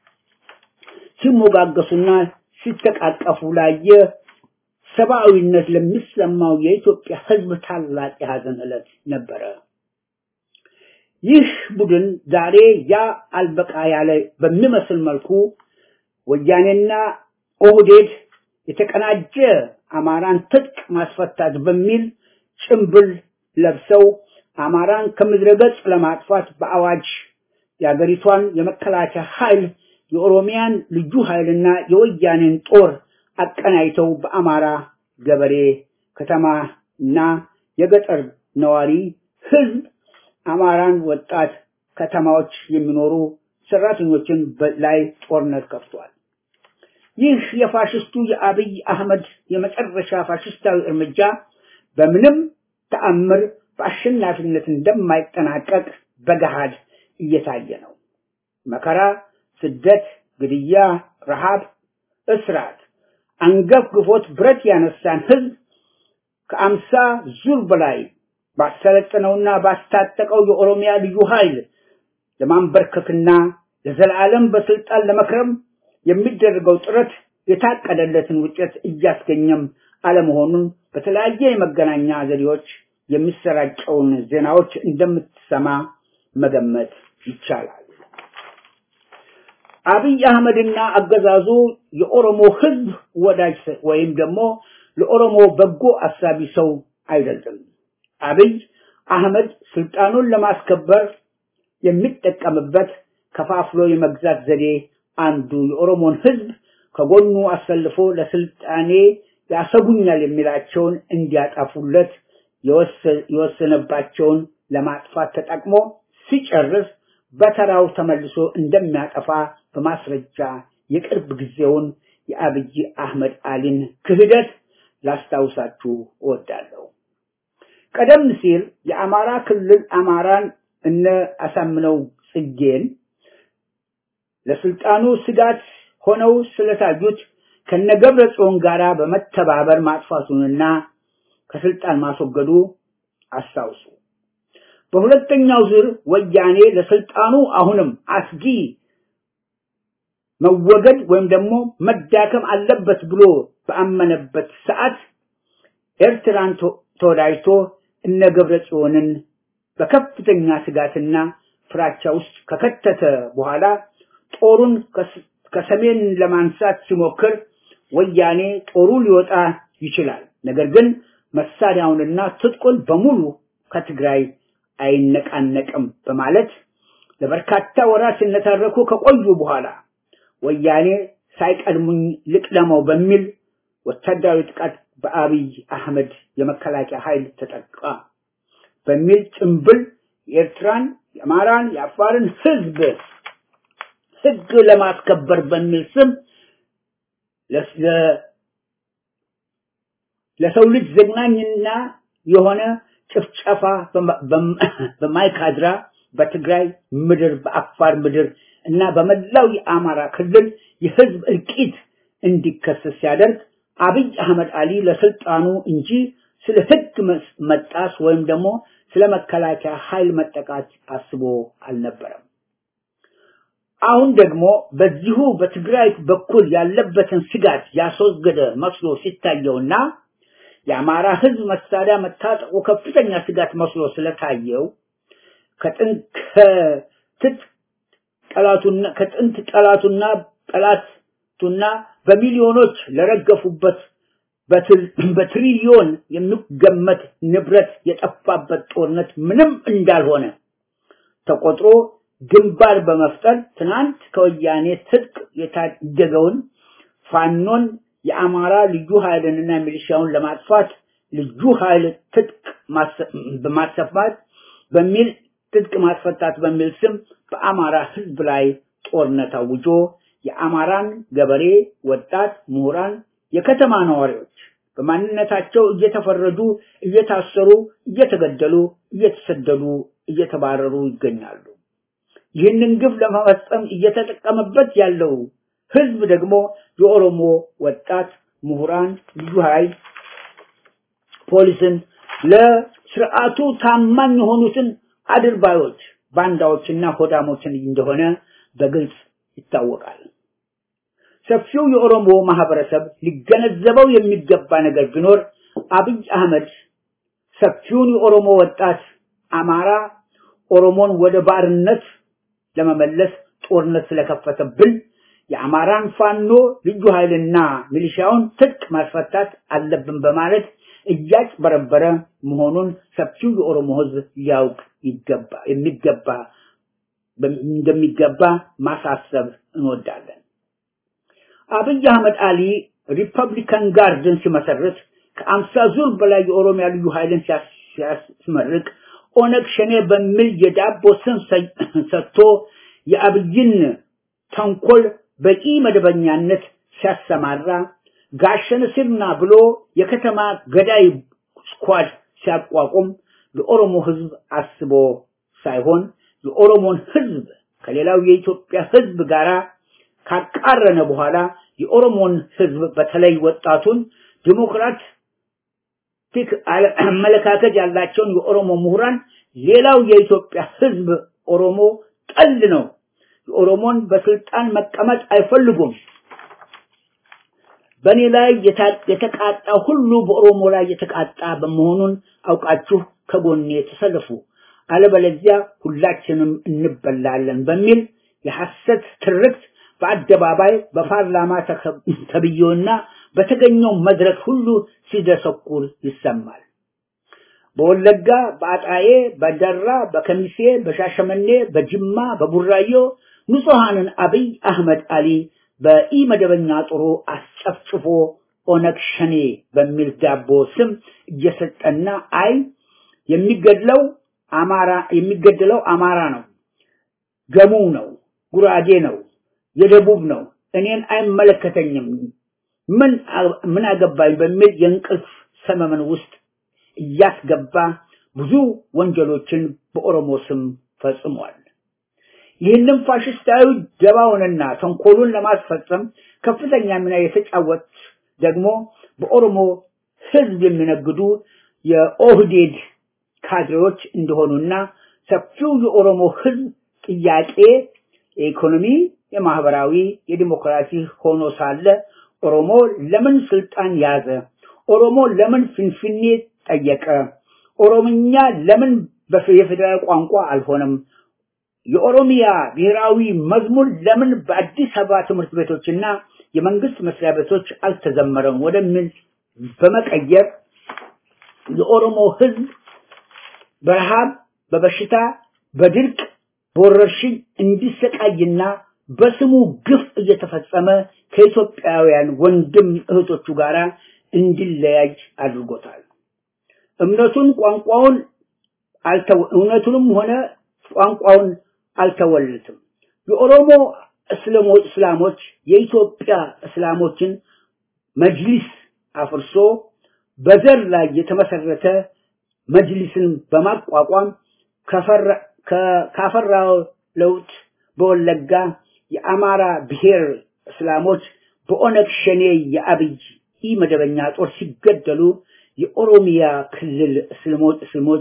Speaker 4: ሲሞጋገሱና ሲተቃቀፉ ላየ ሰብአዊነት ለሚሰማው የኢትዮጵያ ህዝብ ታላቅ የሐዘን ዕለት ነበረ። ይህ ቡድን ዛሬ ያ አልበቃ ያለ በሚመስል መልኩ ወያኔና ኦህዴድ የተቀናጀ አማራን ትጥቅ ማስፈታት በሚል ጭምብል ለብሰው አማራን ከምድረ ገጽ ለማጥፋት በአዋጅ የአገሪቷን የመከላከያ ኃይል የኦሮሚያን ልዩ ኃይልና የወያኔን ጦር አቀናይተው በአማራ ገበሬ ከተማና የገጠር ነዋሪ ህዝብ አማራን ወጣት ከተማዎች የሚኖሩ ሰራተኞችን ላይ ጦርነት ከፍቷል። ይህ የፋሽስቱ የአብይ አህመድ የመጨረሻ ፋሽስታዊ እርምጃ በምንም ተአምር በአሸናፊነት እንደማይጠናቀቅ በገሃድ እየታየ ነው። መከራ፣ ስደት፣ ግድያ፣ ረሃብ፣ እስራት አንገፍግፎት ብረት ያነሳን ህዝብ ከአምሳ ዙር በላይ ባሰለጠነውና ባስታጠቀው የኦሮሚያ ልዩ ኃይል ለማንበርከክና ለዘላለም በስልጣን ለመክረም የሚደረገው ጥረት የታቀደለትን ውጤት እያስገኘም አለመሆኑን በተለያየ የመገናኛ ዘዴዎች የሚሰራጨውን ዜናዎች እንደምትሰማ መገመት ይቻላል። አብይ አህመድና አገዛዙ የኦሮሞ ህዝብ ወዳጅ ወይም ደግሞ ለኦሮሞ በጎ አሳቢ ሰው አይደለም። አብይ አህመድ ስልጣኑን ለማስከበር የሚጠቀምበት ከፋፍሎ የመግዛት ዘዴ አንዱ የኦሮሞን ህዝብ ከጎኑ አሰልፎ ለስልጣኔ ያሰጉኛል የሚላቸውን እንዲያጠፉለት የወሰነባቸውን ለማጥፋት ተጠቅሞ ሲጨርስ በተራው ተመልሶ እንደሚያጠፋ በማስረጃ የቅርብ ጊዜውን የአብይ አህመድ አሊን ክህደት ላስታውሳችሁ እወዳለሁ። ቀደም ሲል የአማራ ክልል አማራን እነ አሳምነው ጽጌን ለስልጣኑ ስጋት ሆነው ስለታዩት ከነገብረ ጽዮን ጋራ በመተባበር ማጥፋቱንና ከስልጣን ማስወገዱ አስታውሱ። በሁለተኛው ዙር ወያኔ ለስልጣኑ አሁንም አስጊ መወገድ ወይም ደግሞ መዳከም አለበት ብሎ በአመነበት ሰዓት ኤርትራን ተወዳጅቶ እነ ገብረ ጽዮንን በከፍተኛ ስጋትና ፍራቻ ውስጥ ከከተተ በኋላ ጦሩን ከሰሜን ለማንሳት ሲሞክር ወያኔ ጦሩ ሊወጣ ይችላል፣ ነገር ግን መሳሪያውንና ትጥቁን በሙሉ ከትግራይ አይነቃነቅም በማለት ለበርካታ ወራት ሲነታረኩ ከቆዩ በኋላ ወያኔ ሳይቀድሙኝ ልቅደመው በሚል ወታደራዊ ጥቃት በአብይ አህመድ የመከላከያ ኃይል ተጠቃ በሚል ጭምብል የኤርትራን፣ የአማራን፣ የአፋርን ህዝብ ህግ ለማስከበር በሚል ስም ለሰው ልጅ ዘግናኝና የሆነ ጭፍጨፋ በማይካድራ በትግራይ ምድር በአፋር ምድር እና በመላው የአማራ ክልል የህዝብ እልቂት እንዲከሰስ ሲያደርግ አብይ አህመድ አሊ ለስልጣኑ እንጂ ስለ ህግ መጣስ ወይም ደግሞ ስለ መከላከያ ኃይል መጠቃት አስቦ አልነበረም። አሁን ደግሞ በዚሁ በትግራይ በኩል ያለበትን ስጋት ያስወገደ መስሎ ሲታየውና የአማራ ህዝብ መሳሪያ መታጠቁ ከፍተኛ ስጋት መስሎ ስለታየው ከጥንት ጠላቱና ከጥንት ጠላቱና ጠላቱና በሚሊዮኖች ለረገፉበት በትሪሊዮን የሚገመት ንብረት የጠፋበት ጦርነት ምንም እንዳልሆነ ተቆጥሮ ግንባር በመፍጠር ትናንት ከወያኔ ትጥቅ የታደገውን ፋኖን የአማራ ልዩ ኃይልንና ሚሊሻውን ለማጥፋት ልዩ ኃይል ትጥቅ በማሰፋት በሚል ትጥቅ ማስፈታት በሚል ስም በአማራ ህዝብ ላይ ጦርነት አውጆ የአማራን ገበሬ፣ ወጣት፣ ምሁራን፣ የከተማ ነዋሪዎች በማንነታቸው እየተፈረጁ፣ እየታሰሩ፣ እየተገደሉ፣ እየተሰደዱ፣ እየተባረሩ ይገኛሉ። ይህንን ግፍ ለመፈጸም እየተጠቀመበት ያለው ህዝብ ደግሞ የኦሮሞ ወጣት ምሁራን፣ ልዩ ኃይል፣ ፖሊስን ለስርዓቱ ታማኝ የሆኑትን አድርባዮች፣ ባንዳዎችና ሆዳሞችን እንደሆነ በግልጽ ይታወቃል። ሰፊው የኦሮሞ ማህበረሰብ ሊገነዘበው የሚገባ ነገር ቢኖር አብይ አህመድ ሰፊውን የኦሮሞ ወጣት አማራ ኦሮሞን ወደ ባርነት ለመመለስ ጦርነት ስለከፈተብን የአማራን ፋኖ ልዩ ኃይልና ሚሊሻውን ትጥቅ ማስፈታት አለብን በማለት እያጭበረበረ መሆኑን ሰፊው የኦሮሞ ህዝብ ሊያውቅ ይገባ የሚገባ እንደሚገባ ማሳሰብ እንወዳለን። አብይ አህመድ አሊ ሪፐብሊካን ጋርድን ሲመሰርት ከአምሳ ዙር በላይ የኦሮሚያ ልዩ ኃይልን ሲያስመርቅ ኦነግ ሸኔ በሚል የዳቦ ስም ሰጥቶ የአብይን ተንኮል በቂ መደበኛነት ሲያሰማራ ጋሸን ሲርና ብሎ የከተማ ገዳይ ስኳድ ሲያቋቁም የኦሮሞ ህዝብ አስቦ ሳይሆን የኦሮሞን ህዝብ ከሌላው የኢትዮጵያ ህዝብ ጋር ካቃረነ በኋላ የኦሮሞን ህዝብ በተለይ ወጣቱን ዲሞክራት ቲክ አመለካከት ያላቸውን የኦሮሞ ምሁራን ሌላው የኢትዮጵያ ህዝብ ኦሮሞ ጠል ነው። የኦሮሞን በስልጣን መቀመጥ አይፈልጉም። በእኔ ላይ የተቃጣ ሁሉ በኦሮሞ ላይ የተቃጣ በመሆኑን አውቃችሁ ከጎኔ ተሰለፉ፣ አለበለዚያ ሁላችንም እንበላለን በሚል የሐሰት ትርክት በአደባባይ በፓርላማ ተብዬውና በተገኘው መድረክ ሁሉ ሲደሰኩር ይሰማል። በወለጋ፣ በአጣዬ፣ በደራ፣ በከሚሴ፣ በሻሸመኔ፣ በጅማ፣ በቡራዮ ንጹሐንን አብይ አህመድ አሊ በኢመደበኛ ጦሩ አስጨፍጭፎ ኦነግ ሸኔ በሚል ዳቦ ስም እየሰጠና አይ የሚገድለው አማራ የሚገድለው አማራ ነው፣ ገሙ ነው፣ ጉራጌ ነው፣ የደቡብ ነው፣ እኔን አይመለከተኝም፣ ምን ምን አገባኝ በሚል የእንቅልፍ ሰመመን ውስጥ እያስገባ ብዙ ወንጀሎችን በኦሮሞ ስም ፈጽሟል። ይህንም ፋሽስታዊ ደባውንና ተንኮሉን ለማስፈጸም ከፍተኛ ሚና የተጫወት ደግሞ በኦሮሞ ህዝብ የሚነግዱ የኦህዴድ ካድሬዎች እንደሆኑና ሰፊው የኦሮሞ ህዝብ ጥያቄ የኢኮኖሚ፣ የማህበራዊ፣ የዲሞክራሲ ሆኖ ሳለ ኦሮሞ ለምን ስልጣን ያዘ? ኦሮሞ ለምን ፍንፍኔ ጠየቀ? ኦሮምኛ ለምን የፌዴራል ቋንቋ አልሆነም? የኦሮሚያ ብሔራዊ መዝሙር ለምን በአዲስ አበባ ትምህርት ቤቶችና የመንግስት መስሪያ ቤቶች አልተዘመረም? ወደሚል በመቀየር የኦሮሞ ህዝብ በረሃብ፣ በበሽታ፣ በድርቅ፣ በወረርሽኝ እንዲሰቃይና በስሙ ግፍ እየተፈጸመ ከኢትዮጵያውያን ወንድም እህቶቹ ጋር እንዲለያይ አድርጎታል። እምነቱን ቋንቋውን አልተው እውነቱንም ሆነ ቋንቋውን አልተወለትም። የኦሮሞ እስላሞች የኢትዮጵያ እስላሞችን መጅሊስ አፍርሶ በዘር ላይ የተመሰረተ መጅሊስን በማቋቋም ካፈራው ለውጥ በወለጋ የአማራ ብሔር እስላሞች በኦነግ ሸኔ የአብይ ኢ መደበኛ ጦር ሲገደሉ የኦሮሚያ ክልል እስልሞች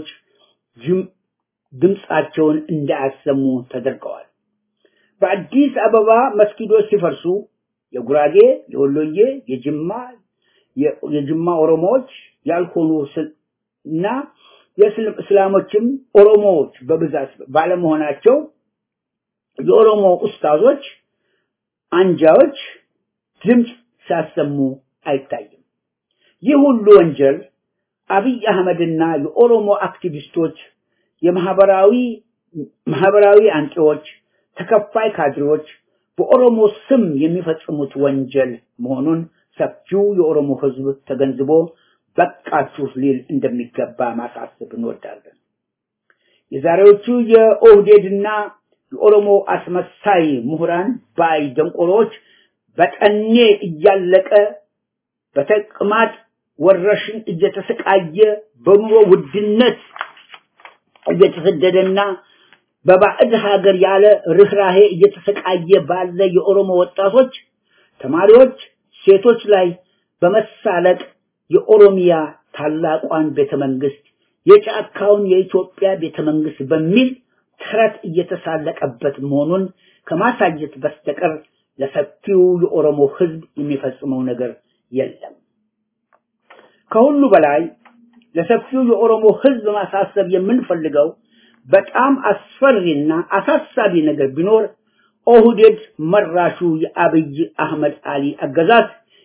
Speaker 4: ድምፃቸውን እንዳያሰሙ ተደርገዋል። በአዲስ አበባ መስጊዶች ሲፈርሱ የጉራጌ፣ የወሎዬ፣ የጅማ የጅማ ኦሮሞዎች ያልሆኑ እና የእስላሞችም ኦሮሞዎች በብዛት ባለመሆናቸው የኦሮሞ ኡስታዞች አንጃዎች ድምፅ ሲያሰሙ አይታይም። ይህ ሁሉ ወንጀል አብይ አህመድና የኦሮሞ አክቲቪስቶች የማህበራዊ ማህበራዊ አንቂዎች፣ ተከፋይ ካድሬዎች በኦሮሞ ስም የሚፈጽሙት ወንጀል መሆኑን ሰፊው የኦሮሞ ህዝብ ተገንዝቦ በቃችሁ ሊል እንደሚገባ ማሳሰብ እንወዳለን። የዛሬዎቹ የኦህዴድና የኦሮሞ አስመሳይ ምሁራን ባይ ደንቆሮች በጠኔ እያለቀ በተቅማጥ ወረርሽኝ እየተሰቃየ በኑሮ ውድነት እየተሰደደና በባዕድ ሀገር ያለ ርኅራሄ እየተሰቃየ ባለ የኦሮሞ ወጣቶች፣ ተማሪዎች፣ ሴቶች ላይ በመሳለቅ የኦሮሚያ ታላቋን ቤተመንግስት የጫካውን የኢትዮጵያ ቤተመንግስት በሚል ተረት እየተሳለቀበት መሆኑን ከማሳየት በስተቀር ለሰፊው የኦሮሞ ህዝብ የሚፈጽመው ነገር የለም። ከሁሉ በላይ ለሰፊው የኦሮሞ ህዝብ ማሳሰብ የምንፈልገው በጣም አስፈሪና አሳሳቢ ነገር ቢኖር ኦህዴድ መራሹ የአብይ አህመድ አሊ አገዛዝ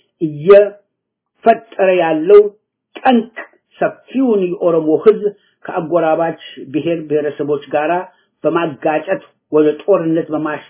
Speaker 4: እየፈጠረ ያለው ጠንቅ ሰፊውን የኦሮሞ ህዝብ ከአጎራባች ብሔር ብሔረሰቦች ጋራ በማጋጨት ወደ ጦርነት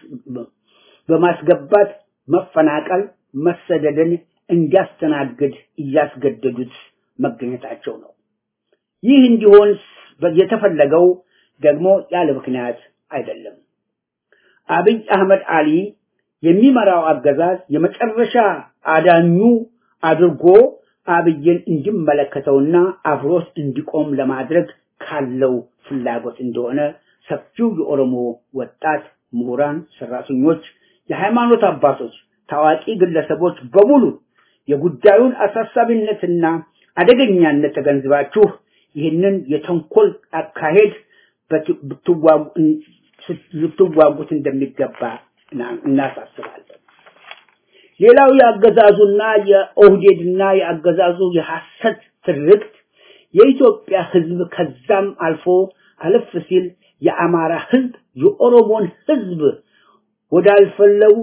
Speaker 4: በማስገባት መፈናቀል፣ መሰደድን እንዲያስተናግድ እያስገደዱት መገኘታቸው ነው። ይህ እንዲሆን የተፈለገው ደግሞ ያለ ምክንያት አይደለም። አብይ አህመድ አሊ የሚመራው አገዛዝ የመጨረሻ አዳኙ አድርጎ አብይን እንዲመለከተውና አብሮት እንዲቆም ለማድረግ ካለው ፍላጎት እንደሆነ ሰፊው የኦሮሞ ወጣት ምሁራን፣ ሰራተኞች፣ የሃይማኖት አባቶች፣ ታዋቂ ግለሰቦች በሙሉ የጉዳዩን አሳሳቢነትና አደገኛነት ተገንዝባችሁ ይህንን የተንኮል አካሄድ ልትዋጉት እንደሚገባ እናሳስባለን። ሌላው የአገዛዙና የኦህዴድና የአገዛዙ የሐሰት ትርክት የኢትዮጵያ ሕዝብ ከዛም አልፎ አለፍ ሲል የአማራ ሕዝብ የኦሮሞን ሕዝብ ወዳልፈለው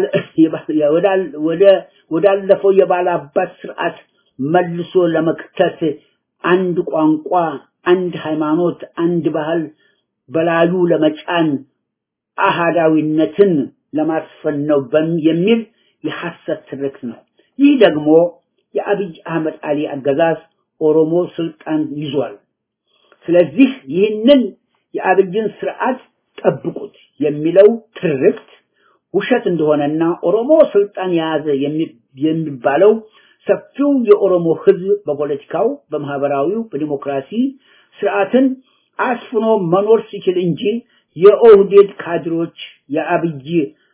Speaker 4: ወደ ወዳለፈው የባላባት ስርዓት መልሶ ለመክተት አንድ ቋንቋ፣ አንድ ሃይማኖት፣ አንድ ባህል በላዩ ለመጫን አሃዳዊነትን ለማስፈን ነው የሚል የሐሰት ትርክት ነው። ይህ ደግሞ የአብይ አህመድ አሊ አገዛዝ ኦሮሞ ስልጣን ይዟል። ስለዚህ ይህንን የአብይን ስርዓት ጠብቁት የሚለው ትርክት ውሸት እንደሆነና ኦሮሞ ስልጣን የያዘ የሚባለው ሰፊው የኦሮሞ ህዝብ በፖለቲካው፣ በማህበራዊው፣ በዲሞክራሲ ስርዓትን አስፍኖ መኖር ሲችል እንጂ የኦህዴድ ካድሮች የአብይ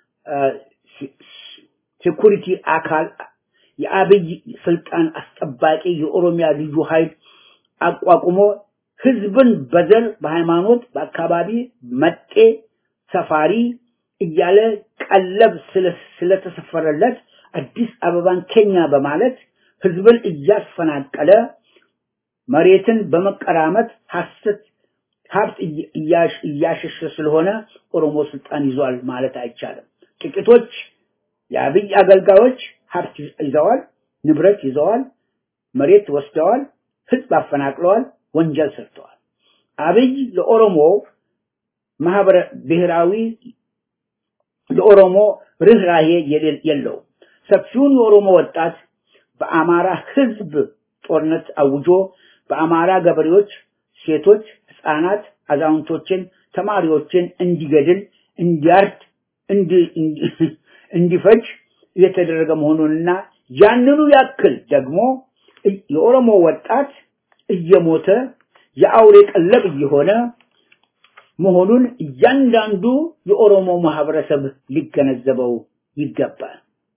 Speaker 4: ሴኩሪቲ አካል የአብይ ስልጣን አስጠባቂ የኦሮሚያ ልዩ ኃይል አቋቁሞ ህዝብን በዘር፣ በሃይማኖት፣ በአካባቢ መጤ፣ ሰፋሪ እያለ ቀለብ ስለተሰፈረለት አዲስ አበባን ኬኛ በማለት ህዝብን እያስፈናቀለ መሬትን በመቀራመት ሐሰት ሀብት እያሸሸ ስለሆነ ኦሮሞ ስልጣን ይዟል ማለት አይቻልም። ጥቂቶች የአብይ አገልጋዮች ሀብት ይዘዋል፣ ንብረት ይዘዋል፣ መሬት ወስደዋል፣ ህዝብ አፈናቅለዋል፣ ወንጀል ሰርተዋል። አብይ ለኦሮሞ ማህበረ ብሔራዊ ለኦሮሞ ርኅራሄ የለውም። ሰፊውን የኦሮሞ ወጣት በአማራ ህዝብ ጦርነት አውጆ በአማራ ገበሬዎች፣ ሴቶች፣ ህፃናት፣ አዛውንቶችን፣ ተማሪዎችን እንዲገድል፣ እንዲያርድ፣ እንዲፈጅ እየተደረገ መሆኑንና ያንኑ ያክል ደግሞ የኦሮሞ ወጣት እየሞተ የአውሬ ቀለብ እየሆነ መሆኑን እያንዳንዱ የኦሮሞ ማህበረሰብ ሊገነዘበው ይገባል።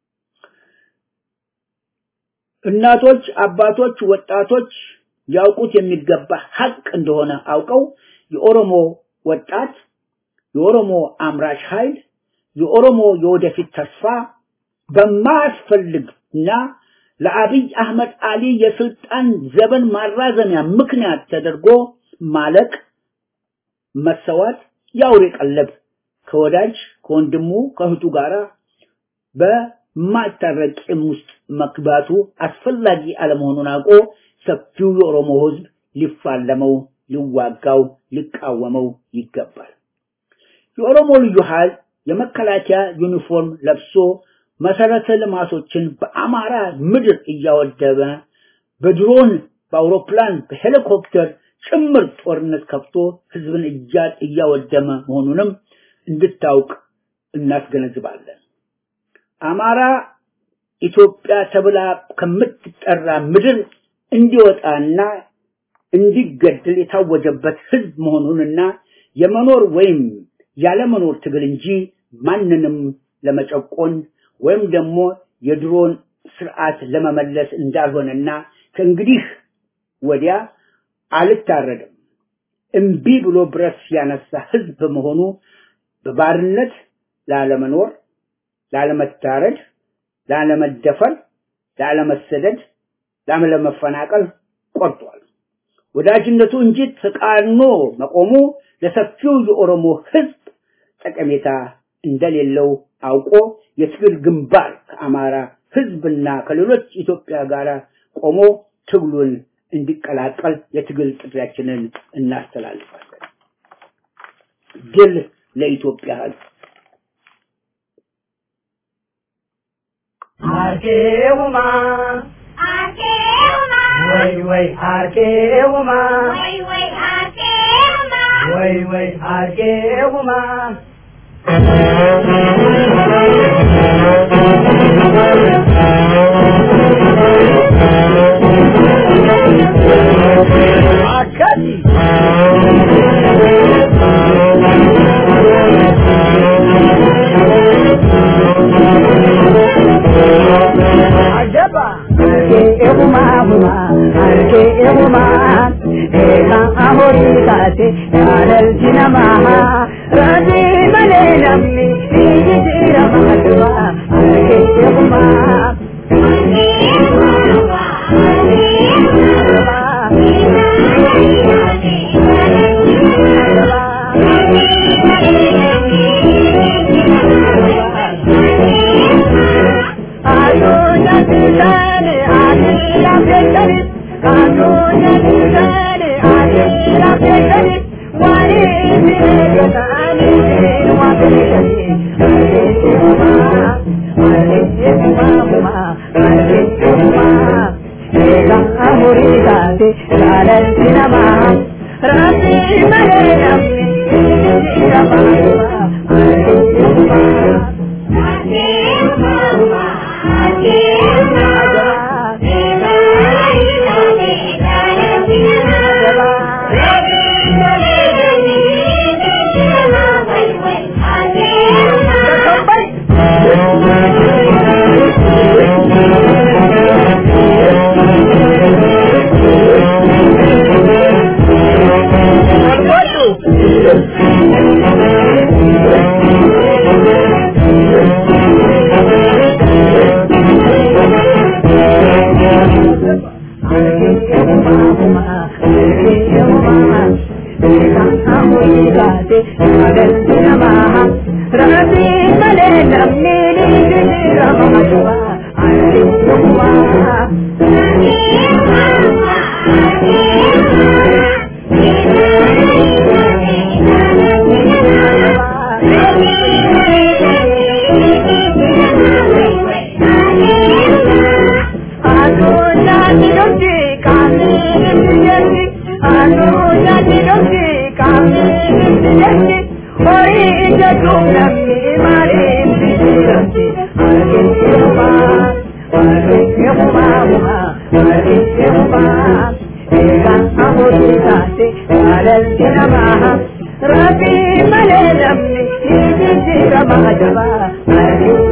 Speaker 4: እናቶች፣ አባቶች፣ ወጣቶች ያውቁት የሚገባ ሀቅ እንደሆነ አውቀው የኦሮሞ ወጣት፣ የኦሮሞ አምራች ኃይል፣ የኦሮሞ የወደፊት ተስፋ በማያስፈልግና ለአብይ አህመድ አሊ የስልጣን ዘመን ማራዘሚያ ምክንያት ተደርጎ ማለቅ፣ መሰዋት፣ የአውሬ ቀለብ ከወዳጅ ከወንድሙ ከእህቱ ጋራ በማይታረቅ ቂም ውስጥ መግባቱ አስፈላጊ አለመሆኑን አውቆ ሰፊው የኦሮሞ ህዝብ ሊፋለመው፣ ሊዋጋው፣ ሊቃወመው ይገባል። የኦሮሞ ልዩ ኃይል የመከላከያ ዩኒፎርም ለብሶ መሰረተ ልማቶችን በአማራ ምድር እያወደመ በድሮን በአውሮፕላን በሄሊኮፕተር ጭምር ጦርነት ከፍቶ ህዝብን እያወደመ መሆኑንም እንድታውቅ እናስገነዝባለን። አማራ ኢትዮጵያ ተብላ ከምትጠራ ምድር እንዲወጣና እንዲገደል የታወጀበት ህዝብ መሆኑንና የመኖር ወይም ያለመኖር ትግል እንጂ ማንንም ለመጨቆን ወይም ደግሞ የድሮን ስርዓት ለመመለስ እንዳልሆነና ከእንግዲህ ወዲያ አልታረድም እምቢ ብሎ ብረት ያነሳ ህዝብ በመሆኑ በባርነት ላለመኖር፣ ላለመታረድ፣ ላለመደፈር፣ ላለመሰደድ፣ ላለመፈናቀል ቆርጧል። ወዳጅነቱ እንጂ ተቃርኖ መቆሙ ለሰፊው የኦሮሞ ህዝብ ጠቀሜታ እንደሌለው አውቆ የትግል ግንባር ከአማራ ህዝብና ከሌሎች ኢትዮጵያ ጋር ቆሞ ትግሉን እንዲቀላቀል የትግል ጥሪያችንን እናስተላልፋለን። ድል ለኢትዮጵያ ህዝብ።
Speaker 2: አርኬውማ
Speaker 5: አርኬውማ
Speaker 2: ወይ ወይ አርኬውማ
Speaker 5: ወይ ወይ አርኬውማ
Speaker 2: ወይ ወይ አርኬውማ Rabbi male namni ni jira mahajaba